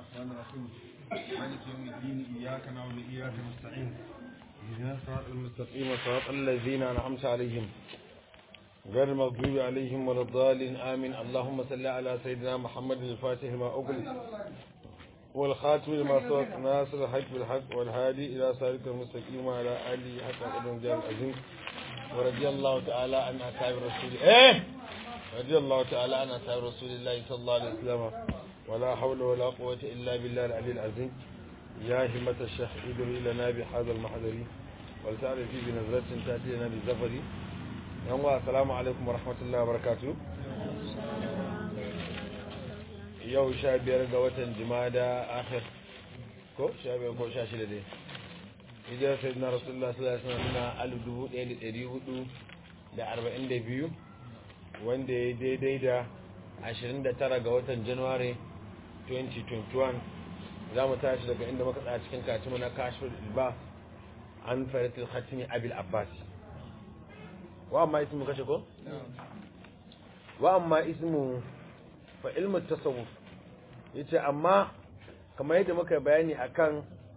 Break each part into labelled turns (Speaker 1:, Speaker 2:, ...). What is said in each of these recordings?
Speaker 1: الرحمن الرحيم مالك يوم الدين إياك نعبد وإياك نستعين اهدنا الصراط المستقيم صراط الذين أنعمت عليهم غير المغضوب عليهم ولا الضالين آمين اللهم صل على سيدنا محمد الفاتح لما أغلق والخاتم لما سبق ناصر الحق بالحق والهادي إلى صراط المستقيم وعلى آله حق قدر الجلال العظيم ورضي الله تعالى عن أصحاب رسول إيه رضي الله تعالى عن أصحاب رسول الله صلى الله عليه وسلم ولا حول ولا قوة إلا بالله العلي العظيم يا همة الشيخ ادري لنا بهذا المحضر ولتعرفي بنظرة تأتي لنا بالزفر يوم السلام عليكم ورحمة الله وبركاته yau sha biyar ga watan jimada akhir ko sha biyar ko sha shida dai hijirar sai na rasulullah sallallahu alaihi wasallam na alif dubu ɗaya da ɗari hudu da arba'in da biyu wanda ya daidai da ashirin da tara ga watan januwari 2021 za mu tashi daga inda muka tsaya cikin katimu na kashfir ilba an faratil khatimi abil abbas wa amma ismu kashe ko wa amma ismu fa ilmu tasawuf yace amma kamar yadda muka bayani akan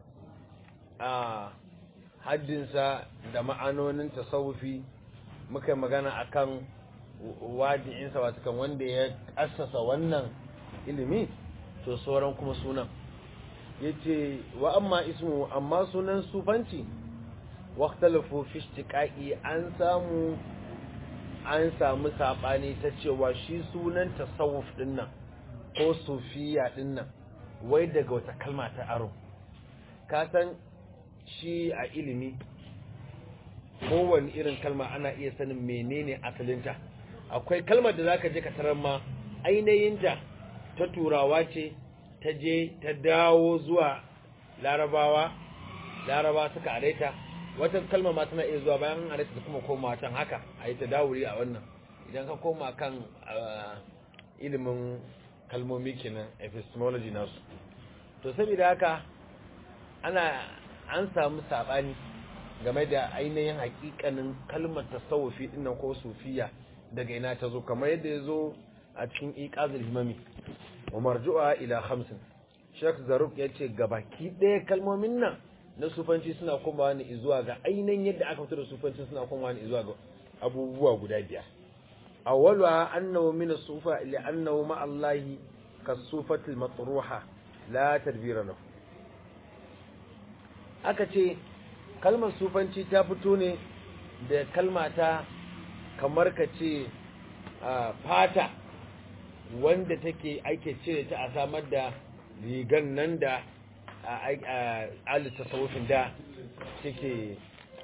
Speaker 1: a haddinsa da ma'anonin tasawufi muka magana akan wadi'insa wato kan wanda ya assasa wannan ilimi to sauran kuma sunan yace wa amma ismu amma sunan sufanci waqtalafu fi istiqaqi an samu an samu sabani ta cewa shi sunan tasawuf dinnan ko sufiya dinnan wai daga wata kalma ta aro ka san shi a ilimi kowane irin kalma ana iya sanin menene asalinta akwai kalmar da zaka je ka tarar ma ainihinta ta turawa ce ta je ta dawo zuwa larabawa laraba suka areta wata kalmar ma tana iya zuwa bayan areta ta kuma koma can haka a yi ta dawuri a wannan idan ka koma kan ilimin kalmomi kenan epistemology nasu to saboda haka ana an samu sabani game da ainihin hakikanin kalmar tasawufi dinnan ko sufiya daga ina ta zo kamar yadda ya zo a cikin iqazul himami wa marju'a ila khamsin Sheikh Zaruk ya ce gabaki ɗaya kalmomin nan na sufanci suna komawa ne zuwa ga ainihin yadda aka fito da sufanci suna komawa ne zuwa ga abubuwa guda biyar awwaluha annahu min as-sufa li annahu ma Allah kas-sufati al-matruha la tadbira lahu aka ce kalmar sufanci ta fito ne da kalma ta kamar ka ce fata wanda take ake cire ta a samar da rigan nan da alu tasawufin da suke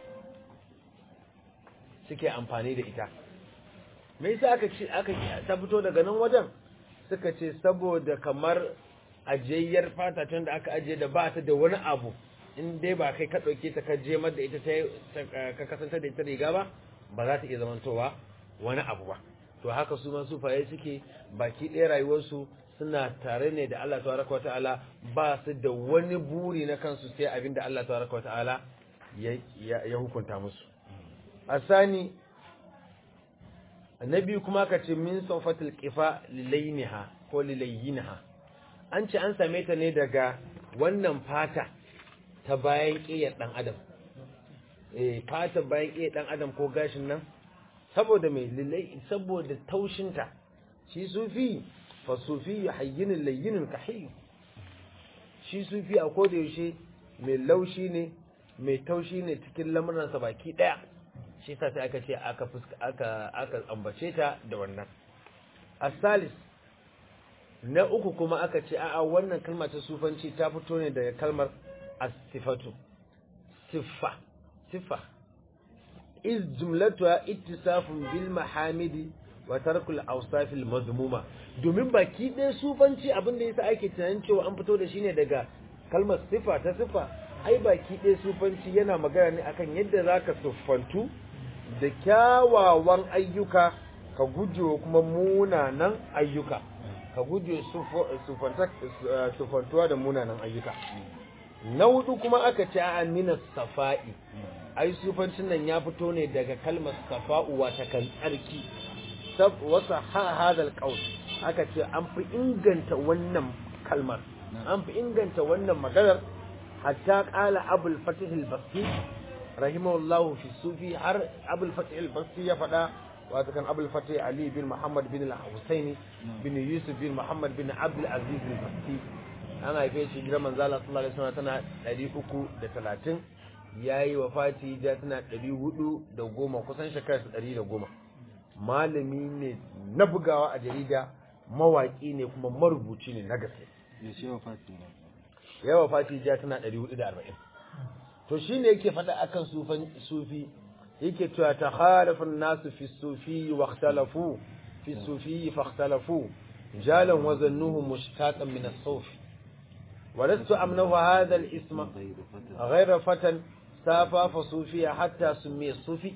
Speaker 1: suke amfani da ita me yasa aka ce aka ta fito daga nan wajen suka ce saboda kamar ajiyayyar fata tun da aka ajiye da ba ta da wani abu in dai ba kai ka ɗauke ta ka je da ita ka kasance da ita riga ba ba za ta iya zamantowa wani abu ba to haka su man sufaye suke baki ɗaya rayuwarsu suna tare ne da Allah tabaraka wata'ala ba su da wani buri na kansu sai abin da Allah tabaraka wata'ala ya hukunta musu asani annabi kuma ka ce min sawfatil qifa lilayniha ko lilayyinha an ce an same ta ne daga wannan fata ta bayan ƙiyar ɗan adam eh fata bayan ƙiyar ɗan adam ko gashin nan saboda mai lilai saboda taushinta shi sufi fa sufi hayyinin layyinin kahiyyu shi sufi a koda yaushe mai laushi ne mai taushi ne cikin lamuransa baki ɗaya shi sa sai aka ce aka fuska aka aka ambace ta da wannan asalis na uku kuma aka ce a'a wannan kalma ta sufanci ta fito ne daga kalmar as-sifatu siffa siffa iz jumlatuha ittisafun bil mahamidi wa tarkul awsaf al madhmuma domin baki ɗaya sufanci abin da yasa ake tunanin cewa an fito da shi ne daga kalmar siffa ta siffa ai baki ɗaya sufanci yana magana ne akan yadda zaka siffantu da kyawawan ayyuka ka guje kuma munanan ayyuka ka guje sufantuwa da munanan ayyuka na hudu kuma aka ce a minas safa'i ai sufancin nan ya fito ne daga kalmar safa'u wata kan tsarki wasa ha hadal qaul aka ce an fi inganta wannan kalmar an fi inganta wannan maganar hatta qala abul fatih al-basti rahimahullahu fi sufi har abul fatih al-basti ya faɗa wato kan abul fatih ali bin muhammad bin al-husaini bin yusuf bin muhammad bin abdul aziz al-basti an haife shi gidan manzo Allah sallallahu alaihi wasallam tana 330 yayi wafati da tana 410 kusan shekara 110 malami ne na bugawa a jarida mawaki ne kuma marubuci ne na gaske
Speaker 2: yaushe wafati ne
Speaker 1: ya wafati da tana 440 to shine yake faɗa akan sufan sufi yake cewa takhalafu an-nasu fi sufi wa ikhtalafu fi sufi fa ikhtalafu jalan wa zannuhu mushtaqan min as-suf ولست أمنه هذا الاسم غير فتى safa fa sufiya hatta summiya sufi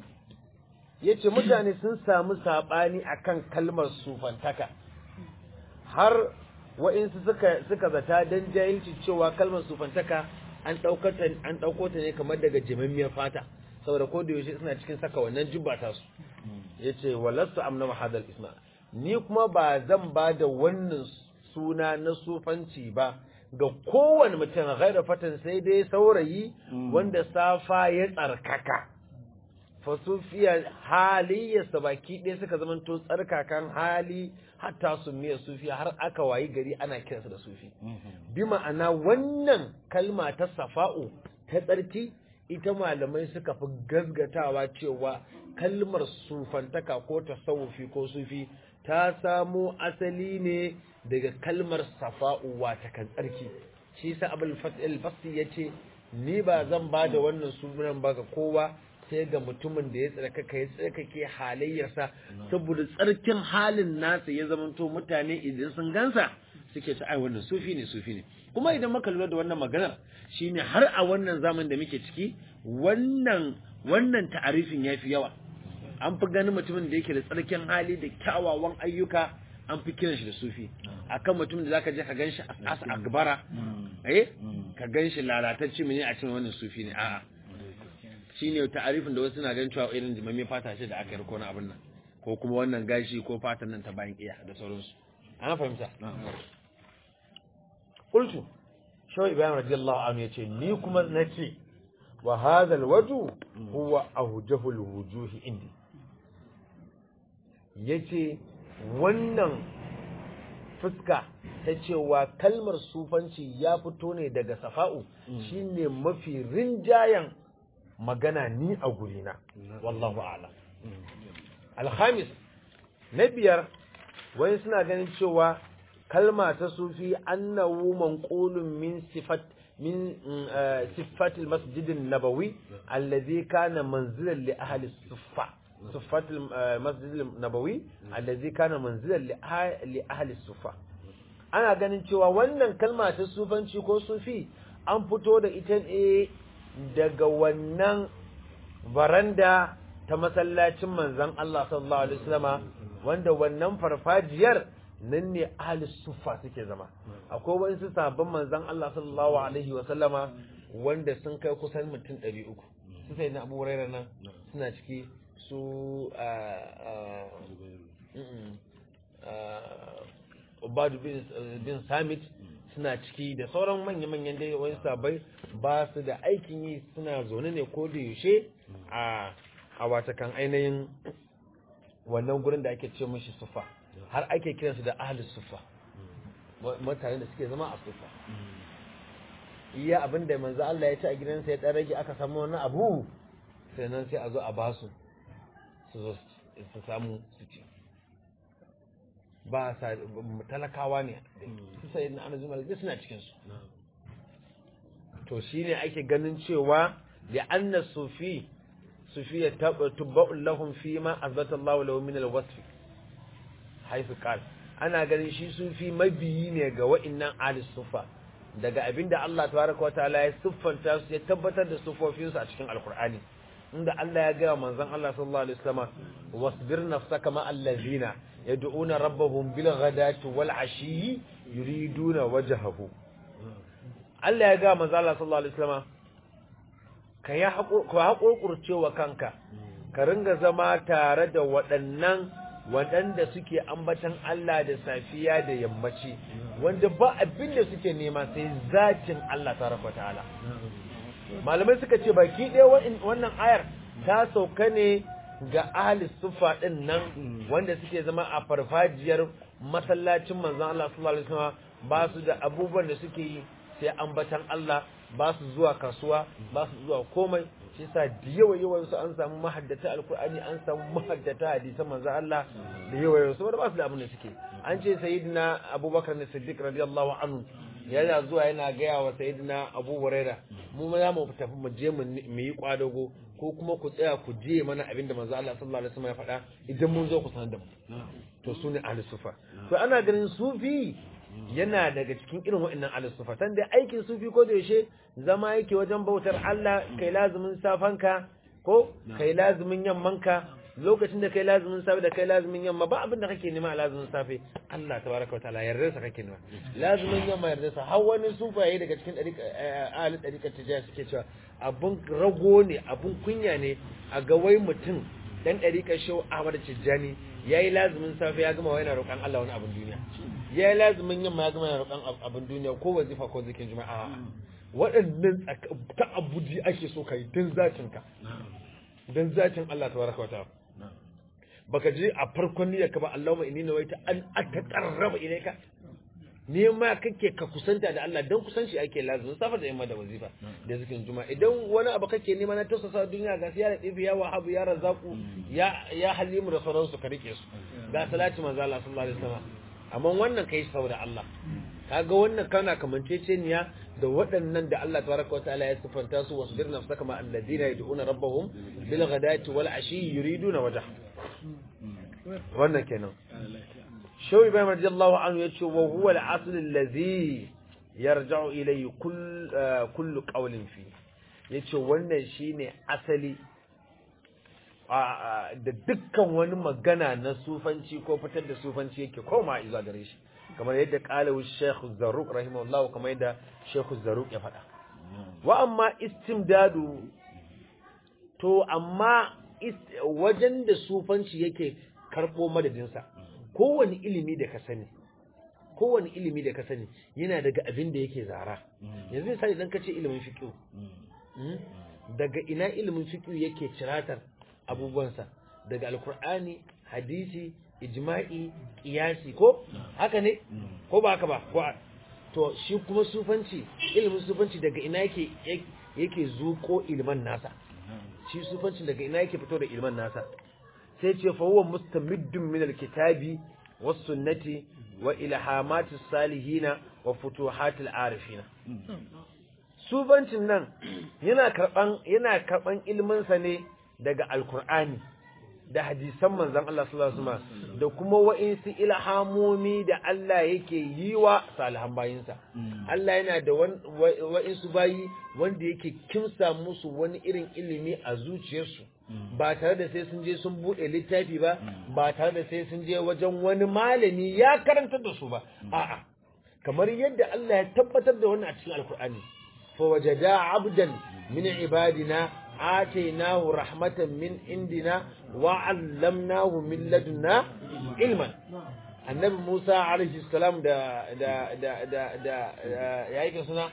Speaker 1: yace mutane sun samu sabani akan kalmar sufantaka har wa'insu suka suka zata dan jahilci cewa kalmar sufantaka an daukar ta an dauko ta ne kamar daga jimimmiyar fata saboda ko da yaushe suna cikin saka wannan jubba ta su yace walastu amna hadal isma ni kuma ba zan ba da wannan suna na sufanci ba ga kowane mutum gaira fatan sai dai saurayi wanda safa ya tsarkaka fasufiya halayyarsa baki ɗaya suka zamanto tsarkakan hali hatta su miya sufiya har aka wayi gari ana kiransa da sufi bi ma'ana wannan kalma ta safa'u ta tsarki ita malamai suka fi gazgatawa cewa kalmar sufantaka ko tasawufi ko sufi ta samo asali ne daga kalmar safa'u wata kan tsarki shi sa abul fatil basti yace ni ba zan ba da wannan sunan ba ga kowa sai ga mutumin da ya tsarkaka ya tsarkake halayyarsa saboda tsarkin halin nasa ya zamanto mutane idan sun gansa suke ta ai wannan sufi ne sufi ne kuma idan muka lura da wannan maganar shine har a wannan zaman da muke ciki wannan wannan ta'arifin yafi yawa an fi ganin mutumin da yake da tsarkin hali da kyawawan ayyuka an fi kiran shi da sufi akan mutumin da zaka je ka ganshi asa agbara eh ka ganshi lalatacce mene a cikin wannan sufi ne a'a shine ta'arifin da wasu na ganin cewa irin jimamin fata ce da aka yi ko na abin nan ko kuma wannan gashi ko fatan nan ta bayan iya da sauransu ana fahimta qultu shawai ibrahim radiyallahu anhu yace ni kuma nace wa hadha alwaju huwa awjahu alwujuhi indi yace wannan fuska ta cewa kalmar sufanci ya fito ne daga safa'u shine mafi rinjayen magana ni a gurina wallahu a'lam alhamis na biyar wani suna ganin cewa kalma ta sufi annahu manqulun min sifat min sifatil masjidin nabawi allazi kana manzilan li ahli suffa sifatil masjidin nabawi allazi kana manzilan li ahli suffa ana ganin cewa wannan kalma ta sufanci ko sufi an fito da ita ne daga wannan baranda ta masallacin manzon Allah sallallahu alaihi wasallama wanda wannan farfajiyar nan ne ahli suffa suke zama akwai wasu sabon manzon Allah sallallahu alaihi wasallama wanda sun kai kusan mutum 300 su sai na Abu Hurairah nan suna ciki su Ubadu bin Samit suna ciki da sauran manya-manyan dai wani sabai ba su da aikin yi suna zaune ne ko da yaushe a a watakan ainihin wannan gurin da ake ce mashi sufa har ake kiransu da ahli sufa mutane da suke zama a sufa iya abin da manzo Allah ya ci a gidansa ya dan rage aka samu wani abu sai nan sai a zo a basu su zo su samu su ci ba sa talakawa ne su sai na annabi malaka suna cikin su to shine ake ganin cewa li anna sufi sufiya tubba'u lahum fi ma azbata Allah lahu min al-wasf haifu qal ana ganin shi sufi mabiyi ne ga wa'annan ahli sufa daga abinda Allah tabaraka wa ta'ala ya siffanta su ya tabbatar da sufofin su a cikin alqur'ani inda Allah ya gaya manzon Allah sallallahu alaihi wasallam wasbir nafsaka ma allazina yad'una rabbahum bil ghadati wal ashi yuriduna wajhahu Allah ya gaya manzon Allah sallallahu alaihi wasallam ka yi haƙurƙurce wa kanka ka ringa zama tare da waɗannan waɗanda suke ambatan Allah da safiya da yammaci wanda ba abin da suke nema sai zatin Allah tabaraka ta'ala malamai suka ce baki ɗaya wannan ayar ta sauka ne ga ahli sufa ɗin nan wanda suke zama a farfajiyar masallacin manzon Allah sallallahu alaihi wasallam ba su da abubuwan da suke yi sai ambatan Allah ba su zuwa kasuwa ba su zuwa komai shi yasa da yawa yawan su an samu mahaddata alkur'ani an samu mahaddata hadisan manzon Allah da yawa yawan su wanda ba su da abin da suke an ce sayyidina Abubakar ne Siddiq radiyallahu anhu yana zuwa yana gaya wa sayyidina Abu Huraira mu ma za mu tafi mu je mu yi kwadago ko kuma ku tsaya ku je mana abin da manzo Allah sallallahu alaihi wasallam ya faɗa idan mun zo ku sanar da mu to su ne ahli sufa to ana ganin sufi yana daga cikin irin waɗannan ahli sufa san da aikin sufi ko da yaushe zama yake wajen bautar Allah kai lazumin safanka ko kai lazumin yammanka lokacin da kai lazumin safe da kai lazumin yamma ba abin da kake nema a lazumin safe Allah tabaraka wa ta'ala yarda sa kake nema lazumin yamma yarda sa har wani sufaye daga cikin ahli dariƙar tijaya suke cewa abun rago ne abun kunya ne a ga wai mutum dan dariƙar shehu Ahmad Tijjani yayi lazumin safe ya gama yana roƙon Allah wani abun duniya yayi lazumin yamma ya gama yana roƙon abun duniya ko wazifa ko zikin juma'a waɗannan ta'abbudi ake so kai dan zatin ka dan zatin Allah tabaraka wa ta'ala baka je a farkon niyyar ka ba Allahumma inni nawaita an ataqarraba ilayka ne ma kake ka kusanta da Allah dan kusanci ake lazumi safa da yamma da wazifa da zikin juma'a idan wani abu kake nema na tausasa duniya ga siya da tsibi ya wahabu ya razaku ya ya halimu da sauransu ka rike su ga salati manzo Allah sallallahu alaihi wasallam amma wannan kai saboda Allah kaga wannan kana kamanceceniya da waɗannan da Allah tabaraka wa ta'ala ya sifanta su wasbir nafsaka ma alladhina yad'una rabbahum bil ghadati wal ashi yuriduna wajha wannan kenan shaw ibrahim radiyallahu anhu yace wa huwa al asl alladhi yarja'u ilayhi kull kullu qawlin fi yace wannan shine asali da dukkan wani magana na sufanci ko fitar da sufanci yake koma izuwa gare shi kamar yadda kalawu Sheikh Zarruq rahimahullah kamar yadda Sheikh Zarruq ya faɗa wa amma istimdadu to amma wajen da sufanci yake karɓo madadinsa kowane ilimi da ka sani kowane ilimi da ka sani yana daga abin da yake zara yanzu misali idan ka ce ilimin fiqh daga ina ilimin fiqh yake ciratar abubuwansa daga alkur'ani hadisi ijma'i qiyasi ko haka ne ko ba haka ba ko to shi kuma sufanci ilimin sufanci daga ina yake yake zuko ilman nasa shi sufanci daga ina yake fito da ilman nasa sai ce fa huwa mustamiddun min alkitabi was sunnati wa ilhamati salihina wa futuhatil arifina sufancin nan yana karban yana karban ilmin sa ne daga alkur'ani da hadisan manzon Allah sallallahu alaihi wasallam da kuma wa'insu ilhamomi da Allah yake yi wa salihan bayinsa Allah yana da wa'insu bayi wanda yake kimsa musu wani irin ilimi a zuciyarsu ba tare da sai sun je sun bude littafi ba ba tare da sai sun je wajen wani malami ya karantar da su ba a'a kamar yadda Allah ya tabbatar da wannan a cikin alkur'ani fa wajada abdan min ibadina آتيناه رحمة من عندنا وعلمناه من لدنا علما النبي موسى عليه السلام دا دا دا دا دا يا هيك سنة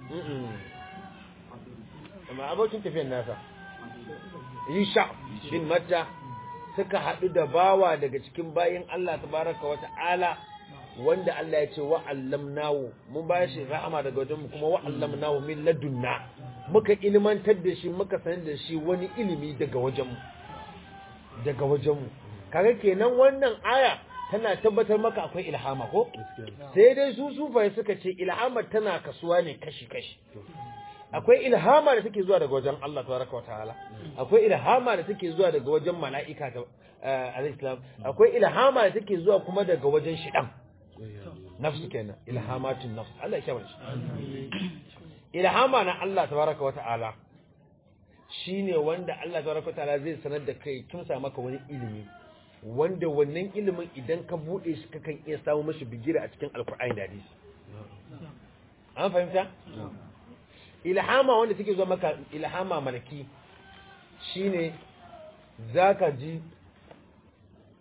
Speaker 1: ما أبوكين تفين ناسا يشع بن متى suka haɗu da bawa daga cikin bayin Allah tabaraka wa ta'ala wanda Allah ya ce wa allamnahu mun ba shi rahama daga wajen kuma wa allamnahu min ladunna muka ilmantar da shi muka sanar da shi wani ilimi daga wajenmu daga wajenmu kaga kenan wannan aya tana tabbatar maka akwai ilhama ko sai dai su sufaye suka ce ilhama tana kasuwa ne kashi kashi akwai ilhama da take zuwa daga wajen Allah tabaraka wa ta'ala akwai ilhama da take zuwa daga wajen mala'ika ta al-islam akwai ilhama da take zuwa kuma daga wajen shidan nafsu kenan ilhamatun nafs Allah ya shabar shi ilhama na Allah tabaraka wa ta'ala shine wanda Allah tabaraka wa ta'ala zai sanar da kai kin sa maka wani ilimi wanda wannan ilimin idan ka bude shi kakan iya samu mashi bigira a cikin alkur'ani da hadisi an fahimta ilhama wanda take zuwa maka ilhama malaki shine zaka ji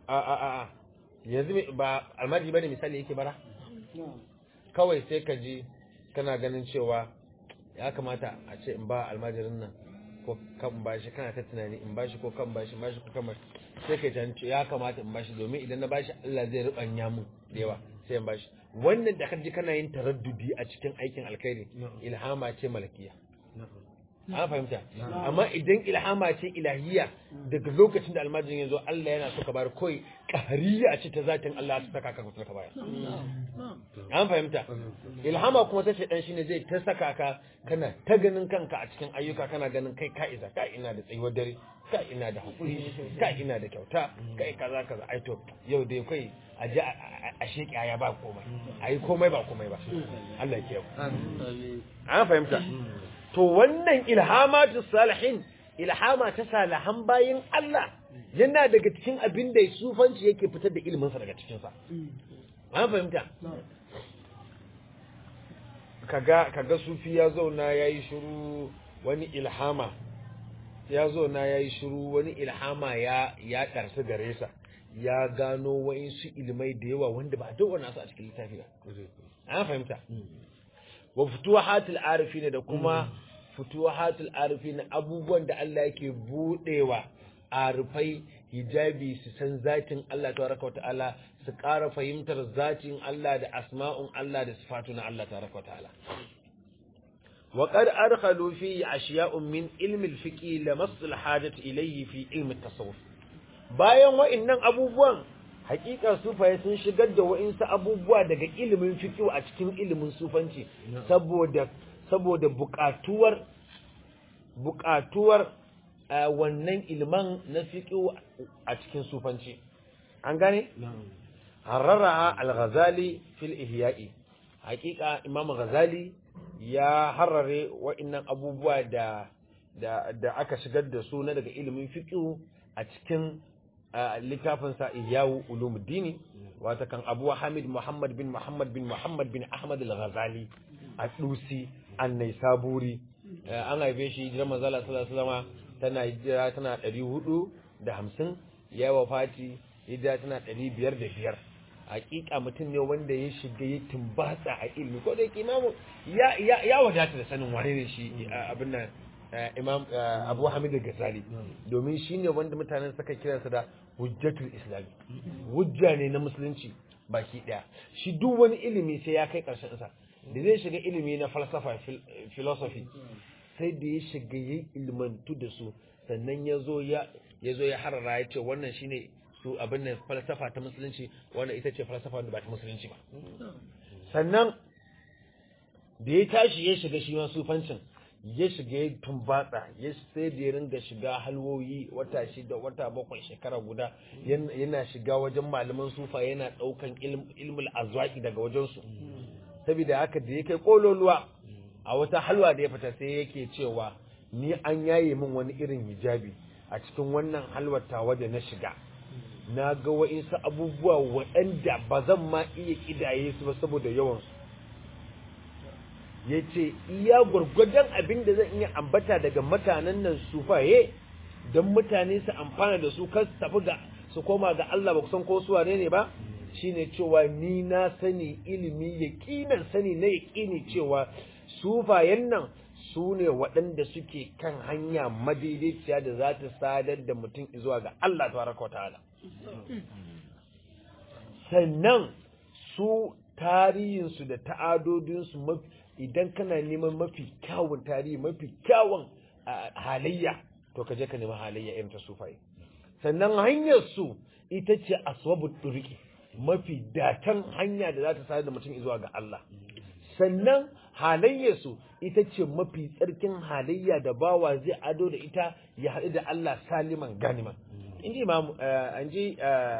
Speaker 1: a a a a yanzu me- ba almajiri bane misali yake bara kawai sai ka ji kana ganin cewa ya kamata a ce in ba almajirin nan ko kan in bashi kana ta tunani in bashi ko kan bashi in bashi ko kan bashi sai ka ji ya kamata in bashi domin idan na bashi Allah zai rubanya mu da yawa sai in bashi wannan da kaji kana yin taraddudi a cikin aikin alkhairi ilhama ce malakiya an fahimta amma idan ilhama ce ilahiyya daga lokacin da almajirin ya zo Allah yana so ka bar koi kahariya ce ta zatin Allah ta saka ka kusa ka baya an fahimta ilhama kuma ta shaidan shine zai ta saka ka kana ta ganin kanka a cikin ayyuka kana ganin kai ka isa ka ina da tsayuwar dare ka ina da hakuri ka ina da kyauta kai kaza kaza ai to yau dai kai a ji a sheki ya ba komai ai komai ba komai ba Allah ya kiyaye an fahimta to wannan ilhamatu salihin ilhama ta salihan bayin Allah yana daga cikin abin da sufanci yake fitar da iliminsa daga cikinsa an fahimta kaga kaga sufi ya zauna yayi shiru wani ilhama ya zauna yayi shiru wani ilhama ya ya karsu gare sa ya gano wa'insu ilmai da yawa wanda ba a dawana su a cikin littafi ba an fahimta wa futuhatul arifin da kuma futuhatul arifin abubuwan da Allah yake budewa arifai hijabi su san zatin Allah tabaraka wa ta'ala su ƙara fahimtar zatin Allah da asma'un Allah da sifatu na Allah tabaraka wa ta'ala wa qad adkhalu fi ashiya'un min ilmi al-fiqh lamass al-hajat ilayhi fi ilmi at-tasawuf bayan wa'annan abubuwan hakika sufaye sun shigar da wa'insu abubuwa daga ilimin fiqh a cikin ilimin sufanci saboda saboda buƙatuwar buƙatuwar wannan ilman na fiqh a cikin sufanci an gane harrara al-ghazali fil ihya'i hakika imam ghazali ya harrare wa'annan abubuwa da da da aka shigar da su na daga ilimin fiqh a cikin littafinsa iyawu ulumuddini wata kan abu hamid muhammad bin muhammad bin muhammad bin ahmad al-ghazali a dusi annai saburi an haife shi hijirar manzala sallallahu alaihi tana hijira tana 450 ya wafati hijira tana 505 hakika mutum ne wanda ya shiga ya tumbatsa a ilimi ko da yake imamu ya ya wadata da sanin wane ne shi abin nan imam abu hamid al-ghazali domin shine wanda mutanen suka kiransa da hujjatul islami hujja ne na musulunci baki daya shi duk wani ilimi sai ya kai karshen sa da zai shiga ilimi na falsafa philosophy sai da ya shiga yin ilmantu da su sannan ya zo ya ya zo ya harara ya ce wannan shine su abin nan falsafa ta musulunci wannan ita ce falsafa da ba ta musulunci ba sannan da ya tashi ya shiga shi ma sufancin ya shiga ya tumbatsa ya sai da ya ringa shiga halwoyi wata shida wata bakwai shekara guda yana shiga wajen malaman sufa yana daukan ilmul azwaki daga wajensu saboda haka da ya kai kololuwa a wata halwa da ya fita sai yake cewa ni an yaye min wani irin hijabi a cikin wannan halwar tawa da na shiga na ga wa'insu abubuwa waɗanda ba zan ma iya kidaye su ba saboda yawansu ya ce iya gwargwadon abin da zan iya ambata daga mutanen nan sufaye don mutane su amfana da su kan tafi ga su koma ga Allah ba kusan ko su wane ne ba shine cewa ni na sani ilimi yaƙinan sani na yaƙini cewa sufayen nan su ne waɗanda suke kan hanya madaidaiciya da za ta sadar da mutum zuwa ga Allah tabaraka wa ta'ala sannan su tarihinsu da ta'adodinsu mafi idan kana neman mafi kyawun tarihi mafi kyawun halayya to ka je ka nemi halayya irin ta sufai sannan hanyar su ita ce aswabul duriki mafi datan hanya da za ta sadar da mutum zuwa ga Allah sannan halayyar su ita ce mafi tsarkin halayya da bawa zai ado da ita ya haɗu da Allah saliman ganiman inji imam an ji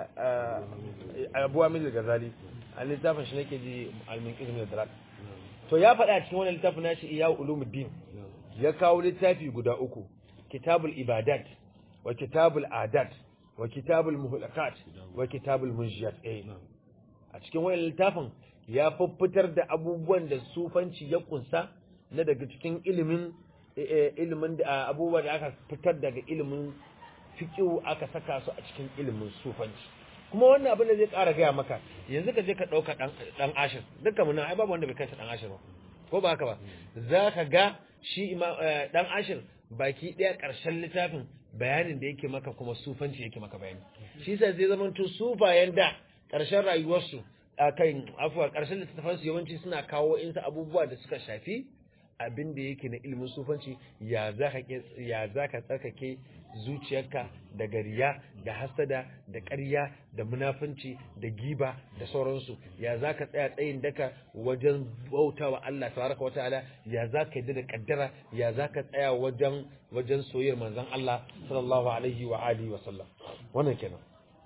Speaker 1: abu amil gazali a littafin shi nake ji alminqis min dalal to ya faɗa cikin wannan littafin nashi iya ulumuddin ya kawo littafi guda uku kitabul ibadat wa kitabul adat wa kitabul muhlakat wa kitabul munjiyat eh a cikin wannan littafin ya fuffutar da abubuwan da sufanci ya kunsa na daga cikin ilimin ilimin da abubuwan da aka fitar daga ilimin fiqh aka saka su a cikin ilimin sufanci kuma wannan abin da zai ƙara gaya maka yanzu ka je ka ɗauka ɗan ashir dukkan mu nan ai babu wanda bai kai sa ɗan ashir ba ko ba haka ba za ka ga shi ɗan ashir baki ɗaya ƙarshen littafin bayanin da yake maka kuma sufanci yake maka bayani shi sa zai zama to sufayen da ƙarshen rayuwarsu a kan afuwa ƙarshen littattafansu yawanci suna kawo insa abubuwa da suka shafi abin da yake na ilimin sufanci ya za ka tsarkake zuciyarka da gariya da hasada da ƙarya da munafunci da giba da sauransu ya za ka tsaya tsayin daka wajen bauta wa Allah tabaraka wa ta'ala ya za ka yi da kaddara ya za ka tsaya wajen wajen soyayyar manzon Allah sallallahu alaihi wa alihi wa sallam wannan kenan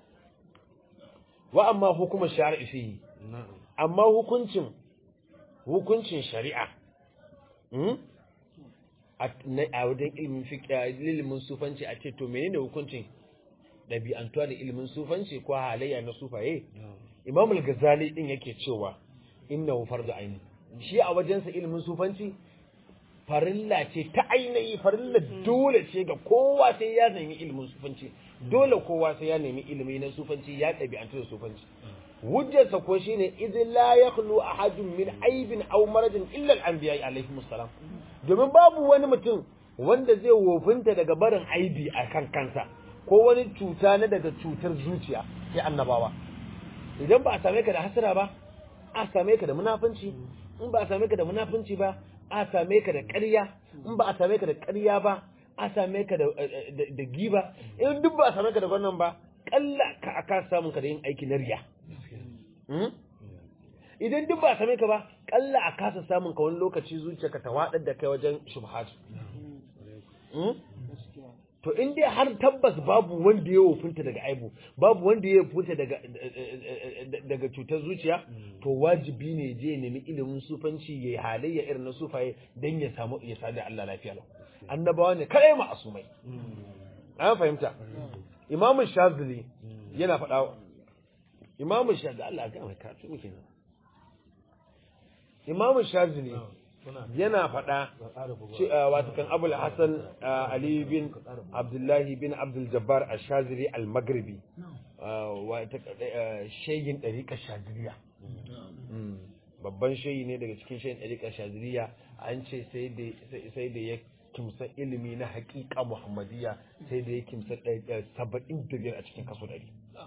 Speaker 1: wa amma hukumar shari'i fihi amma hukuncin hukuncin shari'a a wajen ilimin ilimin sufanci a ce to menene hukuncin ɗabi'antuwa da ilimin sufanci ko halayya na sufaye imam al-ghazali din yake cewa innahu fardu aini shi a wajensa ilimin sufanci farilla ce ta ainihi farilla dole ce ga kowa sai ya nemi ilimin sufanci dole kowa sai ya nemi ilimi na sufanci ya ɗabi'antu da sufanci hujjarsa ko shine idin la yakhlu ahadun min aibin aw maradin illa al-anbiya alaihi salam domin babu wani mutum wanda zai wofinta daga barin aibi a kan kansa ko wani cuta na daga cutar zuciya sai annabawa idan ba a same ka da hasara ba a same ka da munafunci in ba a same ka da munafunci ba a same ka da ƙarya in ba a same ka da ƙarya ba a same ka da giba in duk ba a same ka da wannan ba kalla ka aka samun ka da yin aiki na riya idan duk ba a same ka ba kalla a kasa samun ka wani lokaci zuciyarka ta waɗar da kai wajen shubhat to in dai har tabbas babu wanda ya wofinta daga aibu babu wanda ya wofinta daga daga cutar zuciya to wajibi ne je ya nemi ilimin sufanci ya halayya irin na sufaye dan ya samu ya sadu Allah lafiya lau annabawa ne kai ma asumai an fahimta imamu shazili yana faɗa imamu shazili Allah ga mai karatu muke nan imamu shazili yana faɗa wato kan abul hassan ali bin abdullahi bin abdul jabbar ashazili al-maghribi shayin ɗariƙar shaziliya babban shayi ne daga cikin shayin ɗariƙar shaziliya an ce sai da ya kimsa ilimi na haƙiƙa muhammadiyya sai da ya kimsa saba'in da biyar a cikin kaso ɗari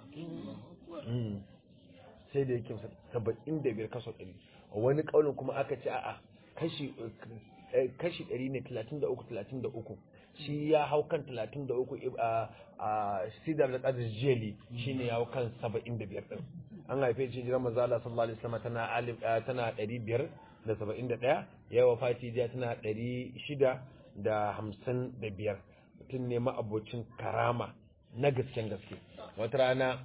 Speaker 1: sai da ya kimsa saba'in da biyar kaso ɗari wani ƙaunin kuma aka ce a'a kashi kashi 100 ne 33 33 shi ya hau kan 33 a sidar da qadir jeli shine ya hau kan 75 din an haife shi jiran manzo Allah sallallahu alaihi wasallam tana alif tana 571 ya wafati jiya tana 655 mutum ne ma abocin karama na gasken gaske wata rana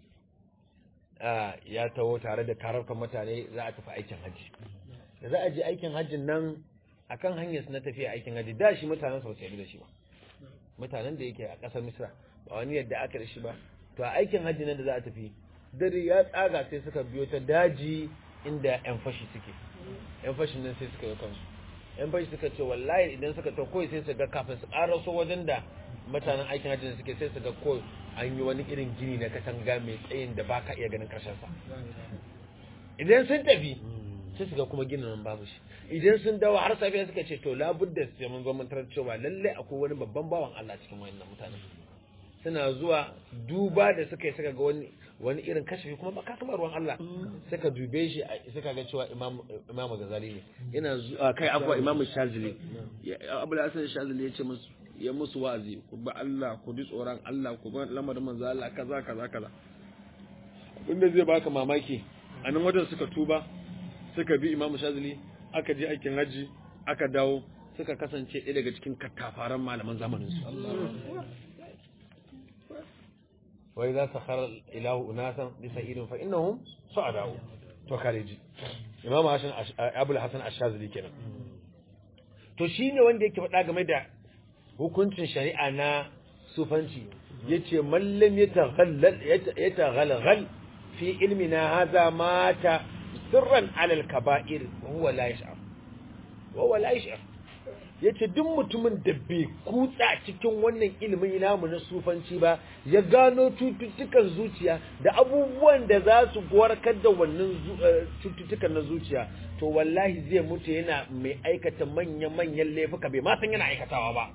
Speaker 1: ya taho tare da kararkan mutane za a tafi aikin hajji da za a je aikin hajjin nan akan hanyar su na tafiya aikin hajji da shi mutanen sa sai da shi ba mutanen da yake a ƙasar Misra ba wani yadda aka da shi ba to a aikin hajji nan da za a tafi dare ya tsaga sai suka biyo ta daji inda yan fashi suke yan fashin nan sai suka yi kansu yan fashi suka ce wallahi idan suka ta koyi sai su ga kafin su ƙaraso wajen da mutanen aikin hajji suke sai su ga ko an yi wani irin gini na katanga mai tsayin da baka iya ganin ƙarshen sa idan sun tafi sai su ga kuma ginin nan babu shi idan sun dawo har safiya suka ce to labudda sai mun zo mun tarar cewa lalle akwai wani babban bawan Allah cikin wayannan mutanen suna zuwa duba da suka yi suka ga wani wani irin kashafi kuma ba kasa ruwan Allah suka dube shi suka ga cewa imam imam Ghazali ne yana zuwa kai abuwa imam Shazili Abu Hassan Shazili ya ce musu ya musu wa'azi ku ba Allah ku bi tsoron Allah ku ba lamarin manzo Allah kaza kaza kaza abinda zai baka mamaki a nan wajen suka tuba suka bi imam shazili aka je aikin hajji aka dawo suka kasance ɗaya daga cikin katafaran malaman zamanin su wai za su khara ilahu unasan bi sa'idin fa innahum su'adau to kareji imam hasan abul hasan ash-shazili kenan to shine wanda yake faɗa game da hukuncin shari'a na sufanci yace mallam yataghallal yataghalghal fi ilmina hadha mata sirran alal kaba'ir wa huwa la yash'ar wa huwa la yash'ar yace duk mutumin da bai kutsa cikin wannan ilimin namu na sufanci ba ya gano cututtukan zuciya da abubuwan da za su warkar da wannan cututtukan na zuciya to wallahi zai mutu yana mai aikata manya-manyan laifuka bai ma san yana aikatawa ba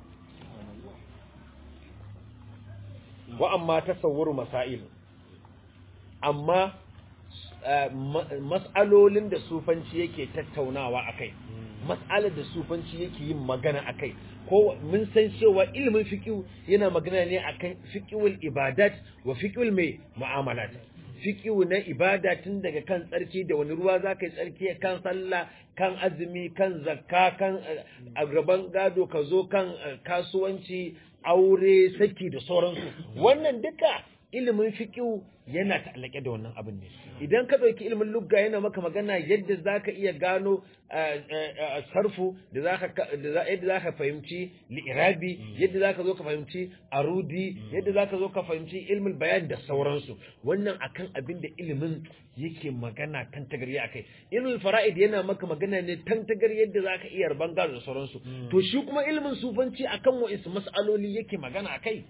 Speaker 1: wa amma tasawwuru masail amma mas'alolin da sufanci yake tattaunawa akai mas'alar da sufanci yake yin magana akai ko mun san cewa ilimin fiqh yana magana ne akan fiqhul ibadat wa fiqhul mai mu'amalat fiqh na ibada tun daga kan tsarki da wani ruwa zaka yi tsarki kan sallah kan azumi kan zakka kan a gaban gado ka zo kan kasuwanci aure saki da sauransu wannan duka ilimin fiqihu yana ta'allake da wannan abin ne idan ka dauki ilimin lugga yana maka magana yadda zaka iya gano sarfu da zaka yadda zaka fahimci li'irabi yadda zaka zo ka fahimci arudi yadda zaka zo ka fahimci ilmin bayan da sauransu wannan akan abin da ilimin yake magana kan tagari akai ilmin fara'id yana maka magana ne tan tagari yadda zaka iya rabon gado da sauransu to shi kuma ilmin sufanci akan wa'is mas'aloli yake magana akai